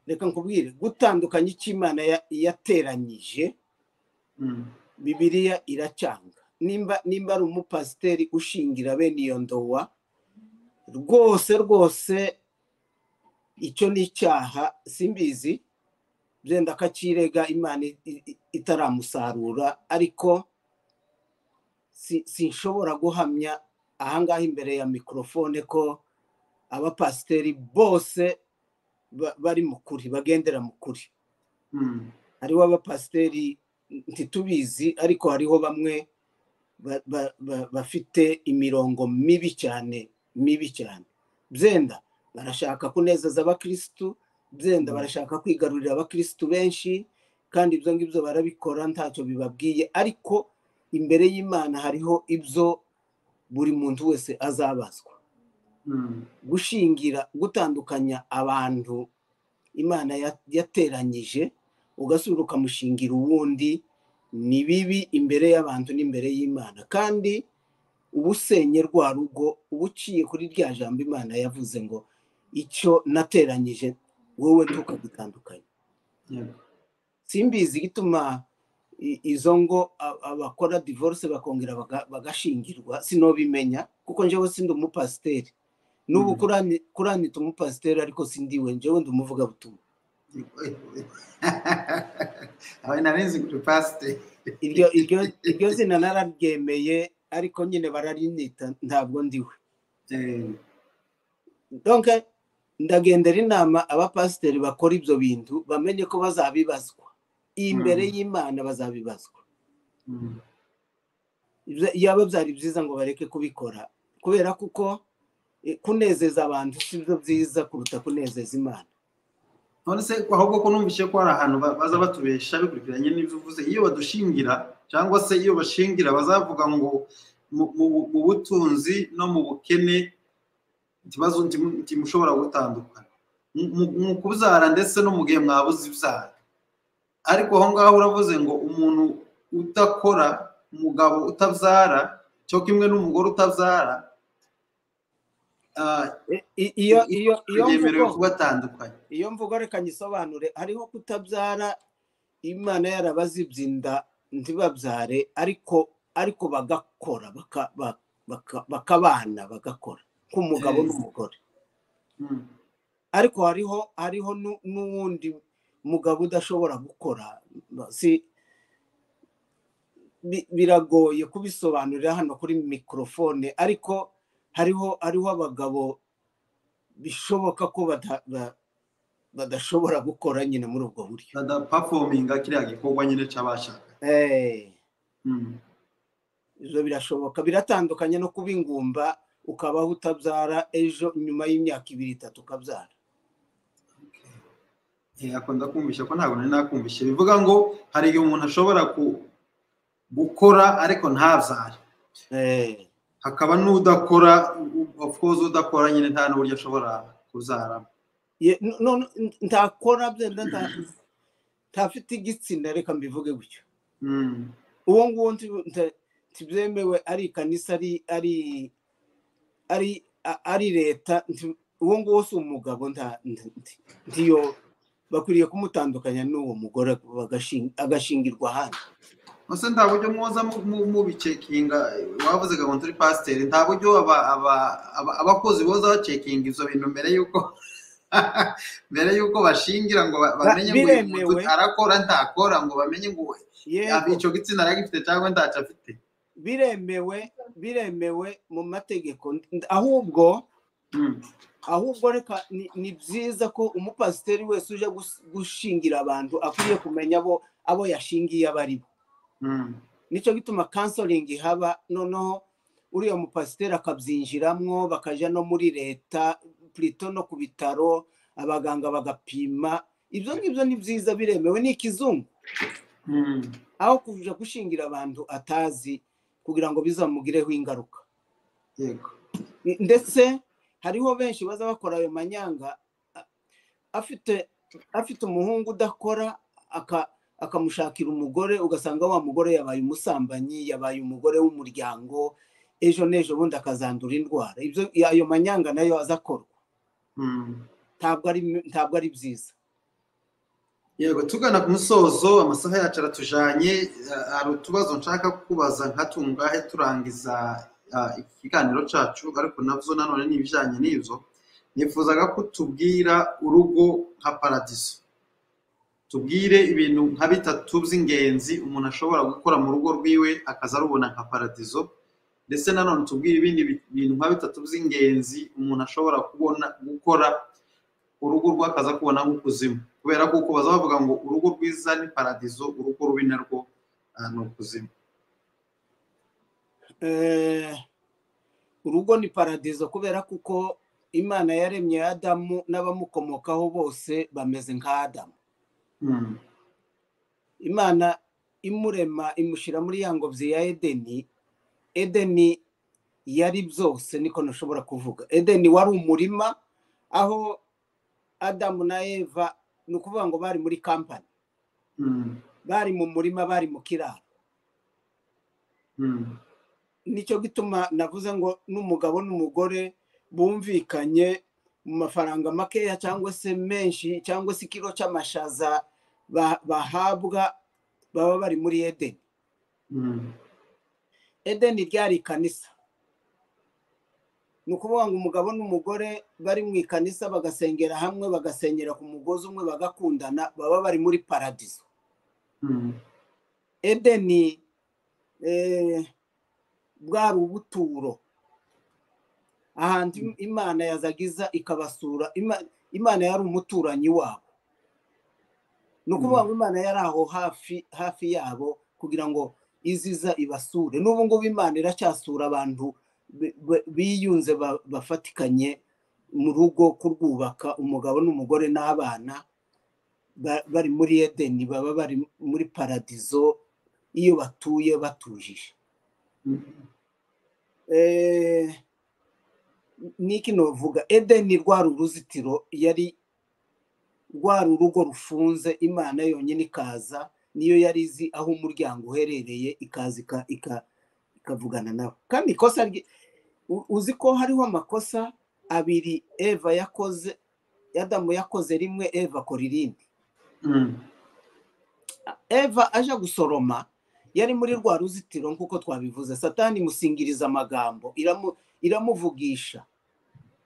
reka nkubwire gutandukanya icyo imana yateranyije bibiriya iracanga nimba ari umupasiteri ushingira bene iyo ndowa rwose rwose icyo ni icyaha simbizi byenda akakirega imana itaramusarura ariko sinshobora guhamya ahangaha imbere ya mikorofone ko abapasiteri bose bari mu kuri bagendera mu kuri hariho abapasiteri ntitubizi ariko hariho bamwe bafite imirongo mibi cyane mibi cyane byenda barashaka kunezeza abakirisitu byenda barashaka kwigarurira abakirisitu benshi kandi ibyo ngibyo barabikora ntacyo bibabwiye ariko imbere y'imana hariho ibyo buri muntu wese azabazwa gushingira gutandukanya abantu imana yateranyije ugasubira ukamushingira uwundi ni bibi imbere y'abantu n'imbere y'imana kandi uba usenye rwa rugo uba uciye kuri rya jambo imana yavuze ngo icyo nateranyije wowe ntukagutandukanye simbizi gituma izo ngo abakora divorce bakongera bagashingirwa sinobimenya kuko njyewe sindi umupasiteri n'ubu kuranita umupasiteri ariko sindiwe njyewe ndi umuvugabutumwa iryo zina nararyemeye ariko nyine bararinita ntabwo ndiwe ndagendera inama abapasiteri bakora ibyo bintu bamenye ko bazabibazwa imbere y'imana bazabibazwa yaba byari byiza ngo bareke kubikora kubera kuko kunezeza abantu si byo byiza kuruta kunezeza imana none se ahubwo ko numvise ko hari ahantu ba- baza batubesha bikurikiranye n'ibyo uvuze iyo badushingira cyangwa se iyo bashingira bazavuga ngo mu- mu mu butunzi no mu bukene ikibazo ntimu- ntimushobora gutandukana Mu- mu- mu kubyara ndetse no mu gihe mwabuze ibyara ariko aho ngaho uravuze ngo umuntu udakora umugabo utabyara cyo kimwe n'umugore utabyara ah, I- i- iyo iyo iyo yemerewe mvugo kubatandukanya iyo mvugo reka nyisobanure hariho kutabyara imana yarabazibye inda ntibabyare ariko ariko bagakora baka- ba- baka- bakabana bagakora nk'umugabo Eh. n'umugore Mm. ariko hariho hariho nu- n'uwundi mugabo udashobora gukora si bi- biragoye kubisobanurira hano kuri mikorofone ariko hariho hariho abagabo bishoboka ko bada- ba- badashobora gukora nyine muri ubwo buryo badapafominga kiriya gikorwa nyine cy'abashaka Eh, ibyo birashoboka biratandukanye no kuba ingumba ukabaho utabyara ejo nyuma y'imyaka ibiri itatu ukabyara akunda kumvisha ko ntabwo nari nakumvishe bivuga ngo hari igihe umuntu ashobora ku- gukora ariko ntabyare Eh, hakaba n'udakora of course udakora nyine nta n'uburyo ashobora kubyara ye- no- no- n- ntakora byenda nta- ntafite igitsina reka mbivuge gutyo Mm. uwo nguwo nti- nta- ntibyemewe ari ikanisa ari ari ari a- ari leta nti- uwo nguwo si umugabo nta- nti- nti- ntiyo bakwiriye kumutandukanya n'uwo mugore bagashin- agashingirwa ahandi Ese nta buryo mwoza mu- mu- mubicekinga wavuze ngo turi pasiteri nta buryo aba- aba- aba- abakozi boza bacekinga ibyo bintu mbere y'uko mbere y'uko bashingira ngo ba- Ba- bamenye ngo uyu biremewe. muntu arakora ntakora ngo bamenye ngo Yego, icyo gitsina aragifite cyangwa ntacyo afite biremewe biremewe mu mategeko ahubwo Mm. ahubwo reka ni- ni byiza ko umupasiteri wese uje gus- gushingira abantu akwiye kumenya abo abo yashingiye abo ari bo Mm. nicyo gituma kansoringi ihaba noneho uriya mupasiteri akabyinjiramo bakajya no muri leta plito no ku bitaro abaganga bagapima ibyo ngibyo ni byiza biremewe ni ikizungu Mm. aho kuja gushingira abantu atazi kugira ngo bizamugireho ingaruka yego ndetse hariho benshi baza bakora ayo manyanga a- afite afite umuhungu udakora aka- akamushakira umugore ugasanga wa mugore yabaye umusambanyi yabaye umugore w'umuryango ejo n'ejo bundi akazandura indwara ibyo ayo manyanga nayo aza akorwa Mm. ntabwo ari ntabwo ari byiza yego tugana ku musozo amasaha yacu aratujanye eh, hari utubazo nshaka kubaza nka tungahe turangiza ah, ikiganiro cyacu ariko nabyo nanone ni ibijyanye n'ibyo nifuzaga ko tubwira urugo nka paradiso tubwire ibintu nka bitatu by'ingenzi umuntu ashobora gukora mu rugo rwiwe akaza arubona nka paradiso ndetse nanone tubwire ibindi bi- bintu nka bitatu by'ingenzi umuntu ashobora kubona gukora urugo rwe akaza kubona nk'ukuzimu kubera ko uko baza bavuga ngo urugo rwiza ni paradiso urugo rubi narwo ah, ni ukuzimu Eh, urugo ni paradizo kubera kuko imana yaremye adamu n'abamukomokaho bose bameze nka adamu Mm, imana imurema imushyira muri ya ngobyi ya edeni edeni yari byose niko ntashobora kuvuga edeni wari umurima aho adamu na eva ni ukuvuga ngo bari muri kampani mm, bari mu murima bari mu kiraro mm, nicyo gituma navuze ngo n'umugabo n'umugore bumvikanye mu mafaranga makeya cyangwa se menshi cyangwa se ikiro cy'amashaza ba- bahabwa baba bari muri edeni mm, edeni ryari ikanisa ni ukuvuga ngo umugabo n'umugore bari mu ikanisa bagasengera hamwe bagasengera ku mugozi umwe bagakundana baba bari muri paradizo mm, edeni eh, bwari ubuturo ahantu im- imana yazagiza ikabasura Ima- imana yari umuturanyi wabo ni ukuvuga ngo imana yari aho hafi hafi yabo kugira ngo iziza ibasure n'ubu ngubu imana iracyasura abantu bi- bi- biyunze ba- bafatikanye mu rugo kurwubaka umugabo n'umugore n'abana bari muri edeni baba bari muri paradizo iyo batuye batujije niki novuga edeni rwari uruzitiro yari rwari urugo rufunze imana yonyine ikaza niyo yari izi aho umuryango uherereye ikaza ikavugana nawe kandi ikosa uzi ko hariho amakosa abiri eva yakoze adamu yakoze rimwe eva akora irindi eva aje gusoroma yari muri rwa ruzitiro nk'uko twabivuze satani musingiriza amagambo iramuvugisha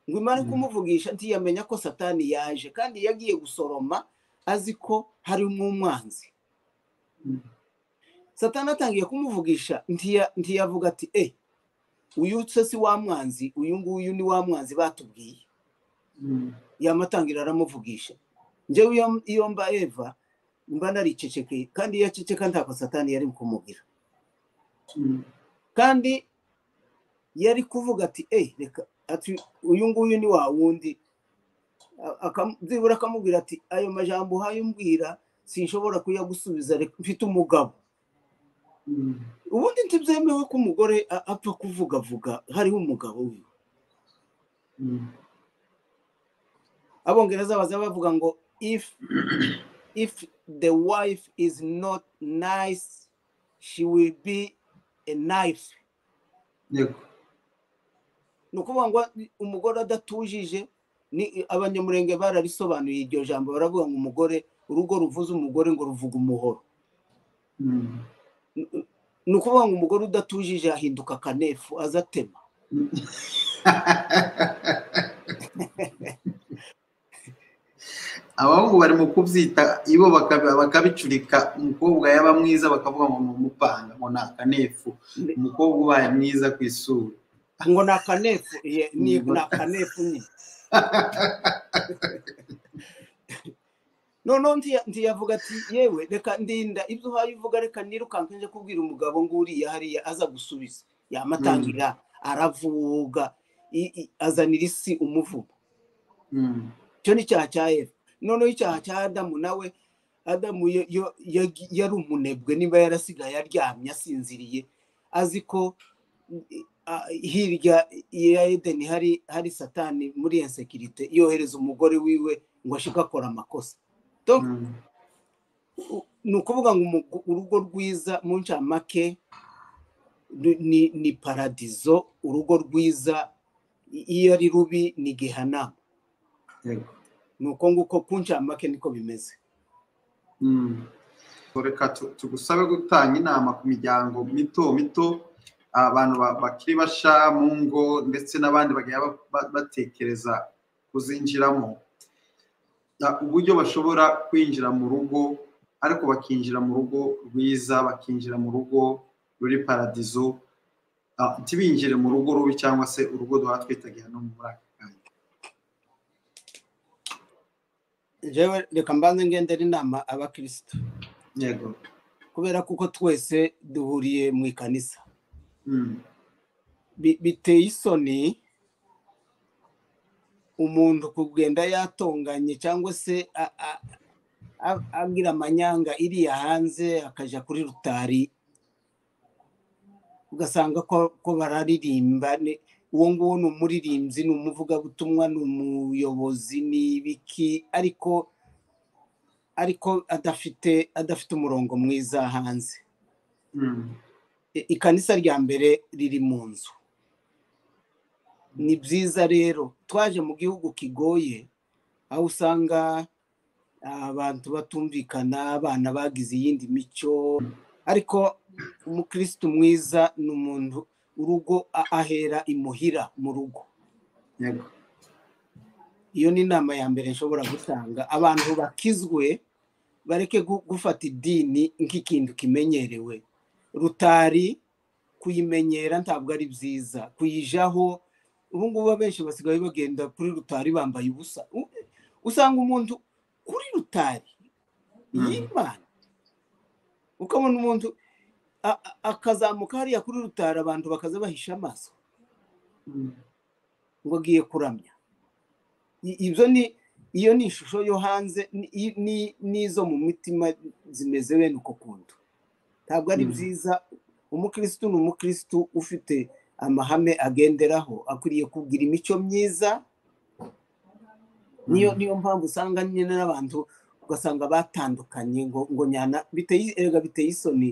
ngo imana kumuvugisha ntiyamenya ko satani yaje kandi yagiye gusoroma azi ko harimo umwanzi satani atangiye kumuvugisha ntiyavuga ati e uyu si wa mwanzi uyu nguyu ni wa mwanzi batubwiye yamatangira aramuvugisha njyewe iyo mba eva mba naricecekeye kandi iyo aceceka ntabwo satani yari kumubwira kandi yari kuvuga ati e reka uyu nguyu ni wa wundi byibura akamubwira ati ayo majambo uhaye umbwira sinshobora kuyagusubiza mfite umugabo ubundi ntibyemewe ko umugore apfa kuvugavuga hariho umugabo we abongereza baza bavuga ngo if if the wife is not nice she will be a knife ni ukuvuga ngo umugore adatujije ni abanyamurenge bararisobanuye iryo jambo baravuga ngo umugore urugo ruvuze umugore ngo ruvuga umuhoro ni ukuvuga ngo umugore udatujije ahinduka akanefu azatema abahungu bari mu kubyita ibo bakabicurika umukobwa yaba mwiza bakavuga ngo mumupanga ngo ni akanefu umukobwa ubaye mwiza ku isura ngo ni akanefu ni akanefu nyine noneho ntiyavuga ati yewe reka ndinda ibyo uhaye uvuga reka nirukanka nje kubwira umugabo ngo uriya hariya aza gusubiza yamatangira aravuga azanira isi umuvumo icyo ni icyaha cya efu noneho icyaha cya adamu nawe adamu yari umunebwe niba yarasigaye aryamye asinziriye azi ko hirya ya edeni hari hari satani muri iyo sekirite yohereza umugore wiwe ngo ashike akora amakosa ni ukuvuga ngo urugo rwiza mu ncamake ni paradizo urugo rwiza iyo ari rubi ni gehanama ni uko nguko ku ncamake niko bimeze reka tugusabe gutanga inama ku miryango mito mito abantu bakiri basha mu ngo ndetse n'abandi bagiye batekereza kuzinjiramo uburyo bashobora kwinjira mu rugo ariko bakinjira mu rugo rwiza bakinjira mu rugo ruri paradizo ntibinjire mu rugo rubi cyangwa se urugo duha twitaga hano muri aka kanya njyewe reka mbanze ngendera inama abakirisitu yego kubera kuko twese duhuriye mu ikanisa biteye isoni umuntu kugenda yatonganye cyangwa se abwira amanyanga iriya hanze akajya kuri rutari ugasanga ko bararirimba uwo nguwo ni umuririmbyi ni umuvugabutumwa ni umuyobozi ni ibiki ariko ariko adafite adafite umurongo mwiza hanze ikanisa rya mbere riri mu nzu ni byiza rero twaje mu gihugu kigoye aho usanga abantu batumvikana abana bagize iyindi mico ariko umukirisitu mwiza ni umuntu urugo ahera imuhira mu rugo iyo ni inama ya mbere nshobora gutanga abantu bakizwe bareke gufata idini nk'ikintu kimenyerewe rutari kuyimenyera ntabwo ari byiza kuyijaho ubu ngubu abenshi basigaye bagenda kuri rutari bambaye ubusa usanga umuntu kuri rutari y'imana ukabona umuntu akazamuka hariya kuri rutari abantu bakaza bahisha amaso ngo agiye kuramya ibyo ni iyo ni ishusho yo hanze ni- ni- n'izo mu mitima zimeze bene uko kuntu ntabwo ari Mm. byiza umukirisitu ni umukirisitu ufite amahame agenderaho akwiriye kugira imico myiza niyo Mm. niyo mpamvu usanga nyine n'abantu ugasanga batandukanye ngo ngo nyana biteye erega biteye isoni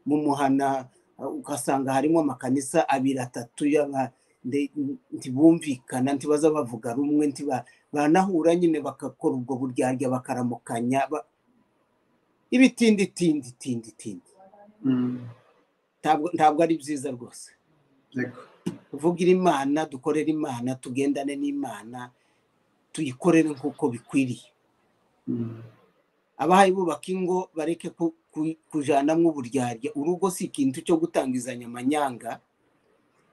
mu muhana uh, ugasanga harimo amakanisa abiri atatu y'aba- nde- ntibumvikana ntibaza bavuga rumwe ntiba banahura nyine bagakora ubwo buryarya bakaramukanya ba- ibitindi tindi tindi tindi Mm. ntabwo ntabwo ari byiza rwose Yego. tuvugira imana dukorere imana tugendane n'imana tuyikorere nk'uko bikwiriye Mm. abahaye bubaka ingo bareke ku- ku- kujanamwo uburyarya urugo si ikintu cyo gutangizanya amanyanga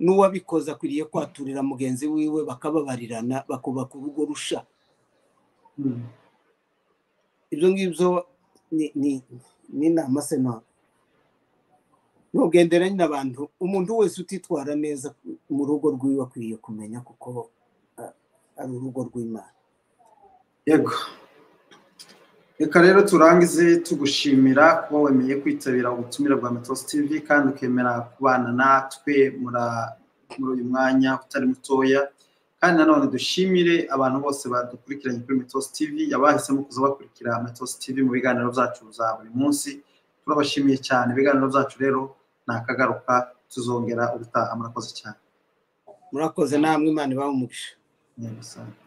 n'uwabikoze akwiriye kwaturira mugenzi wiwe bakababarirana bakubaka urugo rusha Mm. ibyo ngibyo ni- ni- ni inama sena nugenderanye n'abantu umuntu wese utitwara neza mu rugo rwiwe akwiriye kumenya kuko ah, ari urugo rw'imana yego reka rero turangize tugushimira kuba wemeye kwitabira ubutumire bwa metosi tv kandi ukemera kubana natwe mura- muri uyu mwanya utari mutoya kandi nanone dushimire abantu bose badukurikiranye kuri metosi tv abahisemo kuza bakurikira metosi tv mu biganiro byacu za buri munsi turabashimiye cyane ibiganiro byacu rero ni akagaruka tuzongera ubutaha murakoze cyane murakoze namwe imana ibaha umugisha Nyagasani.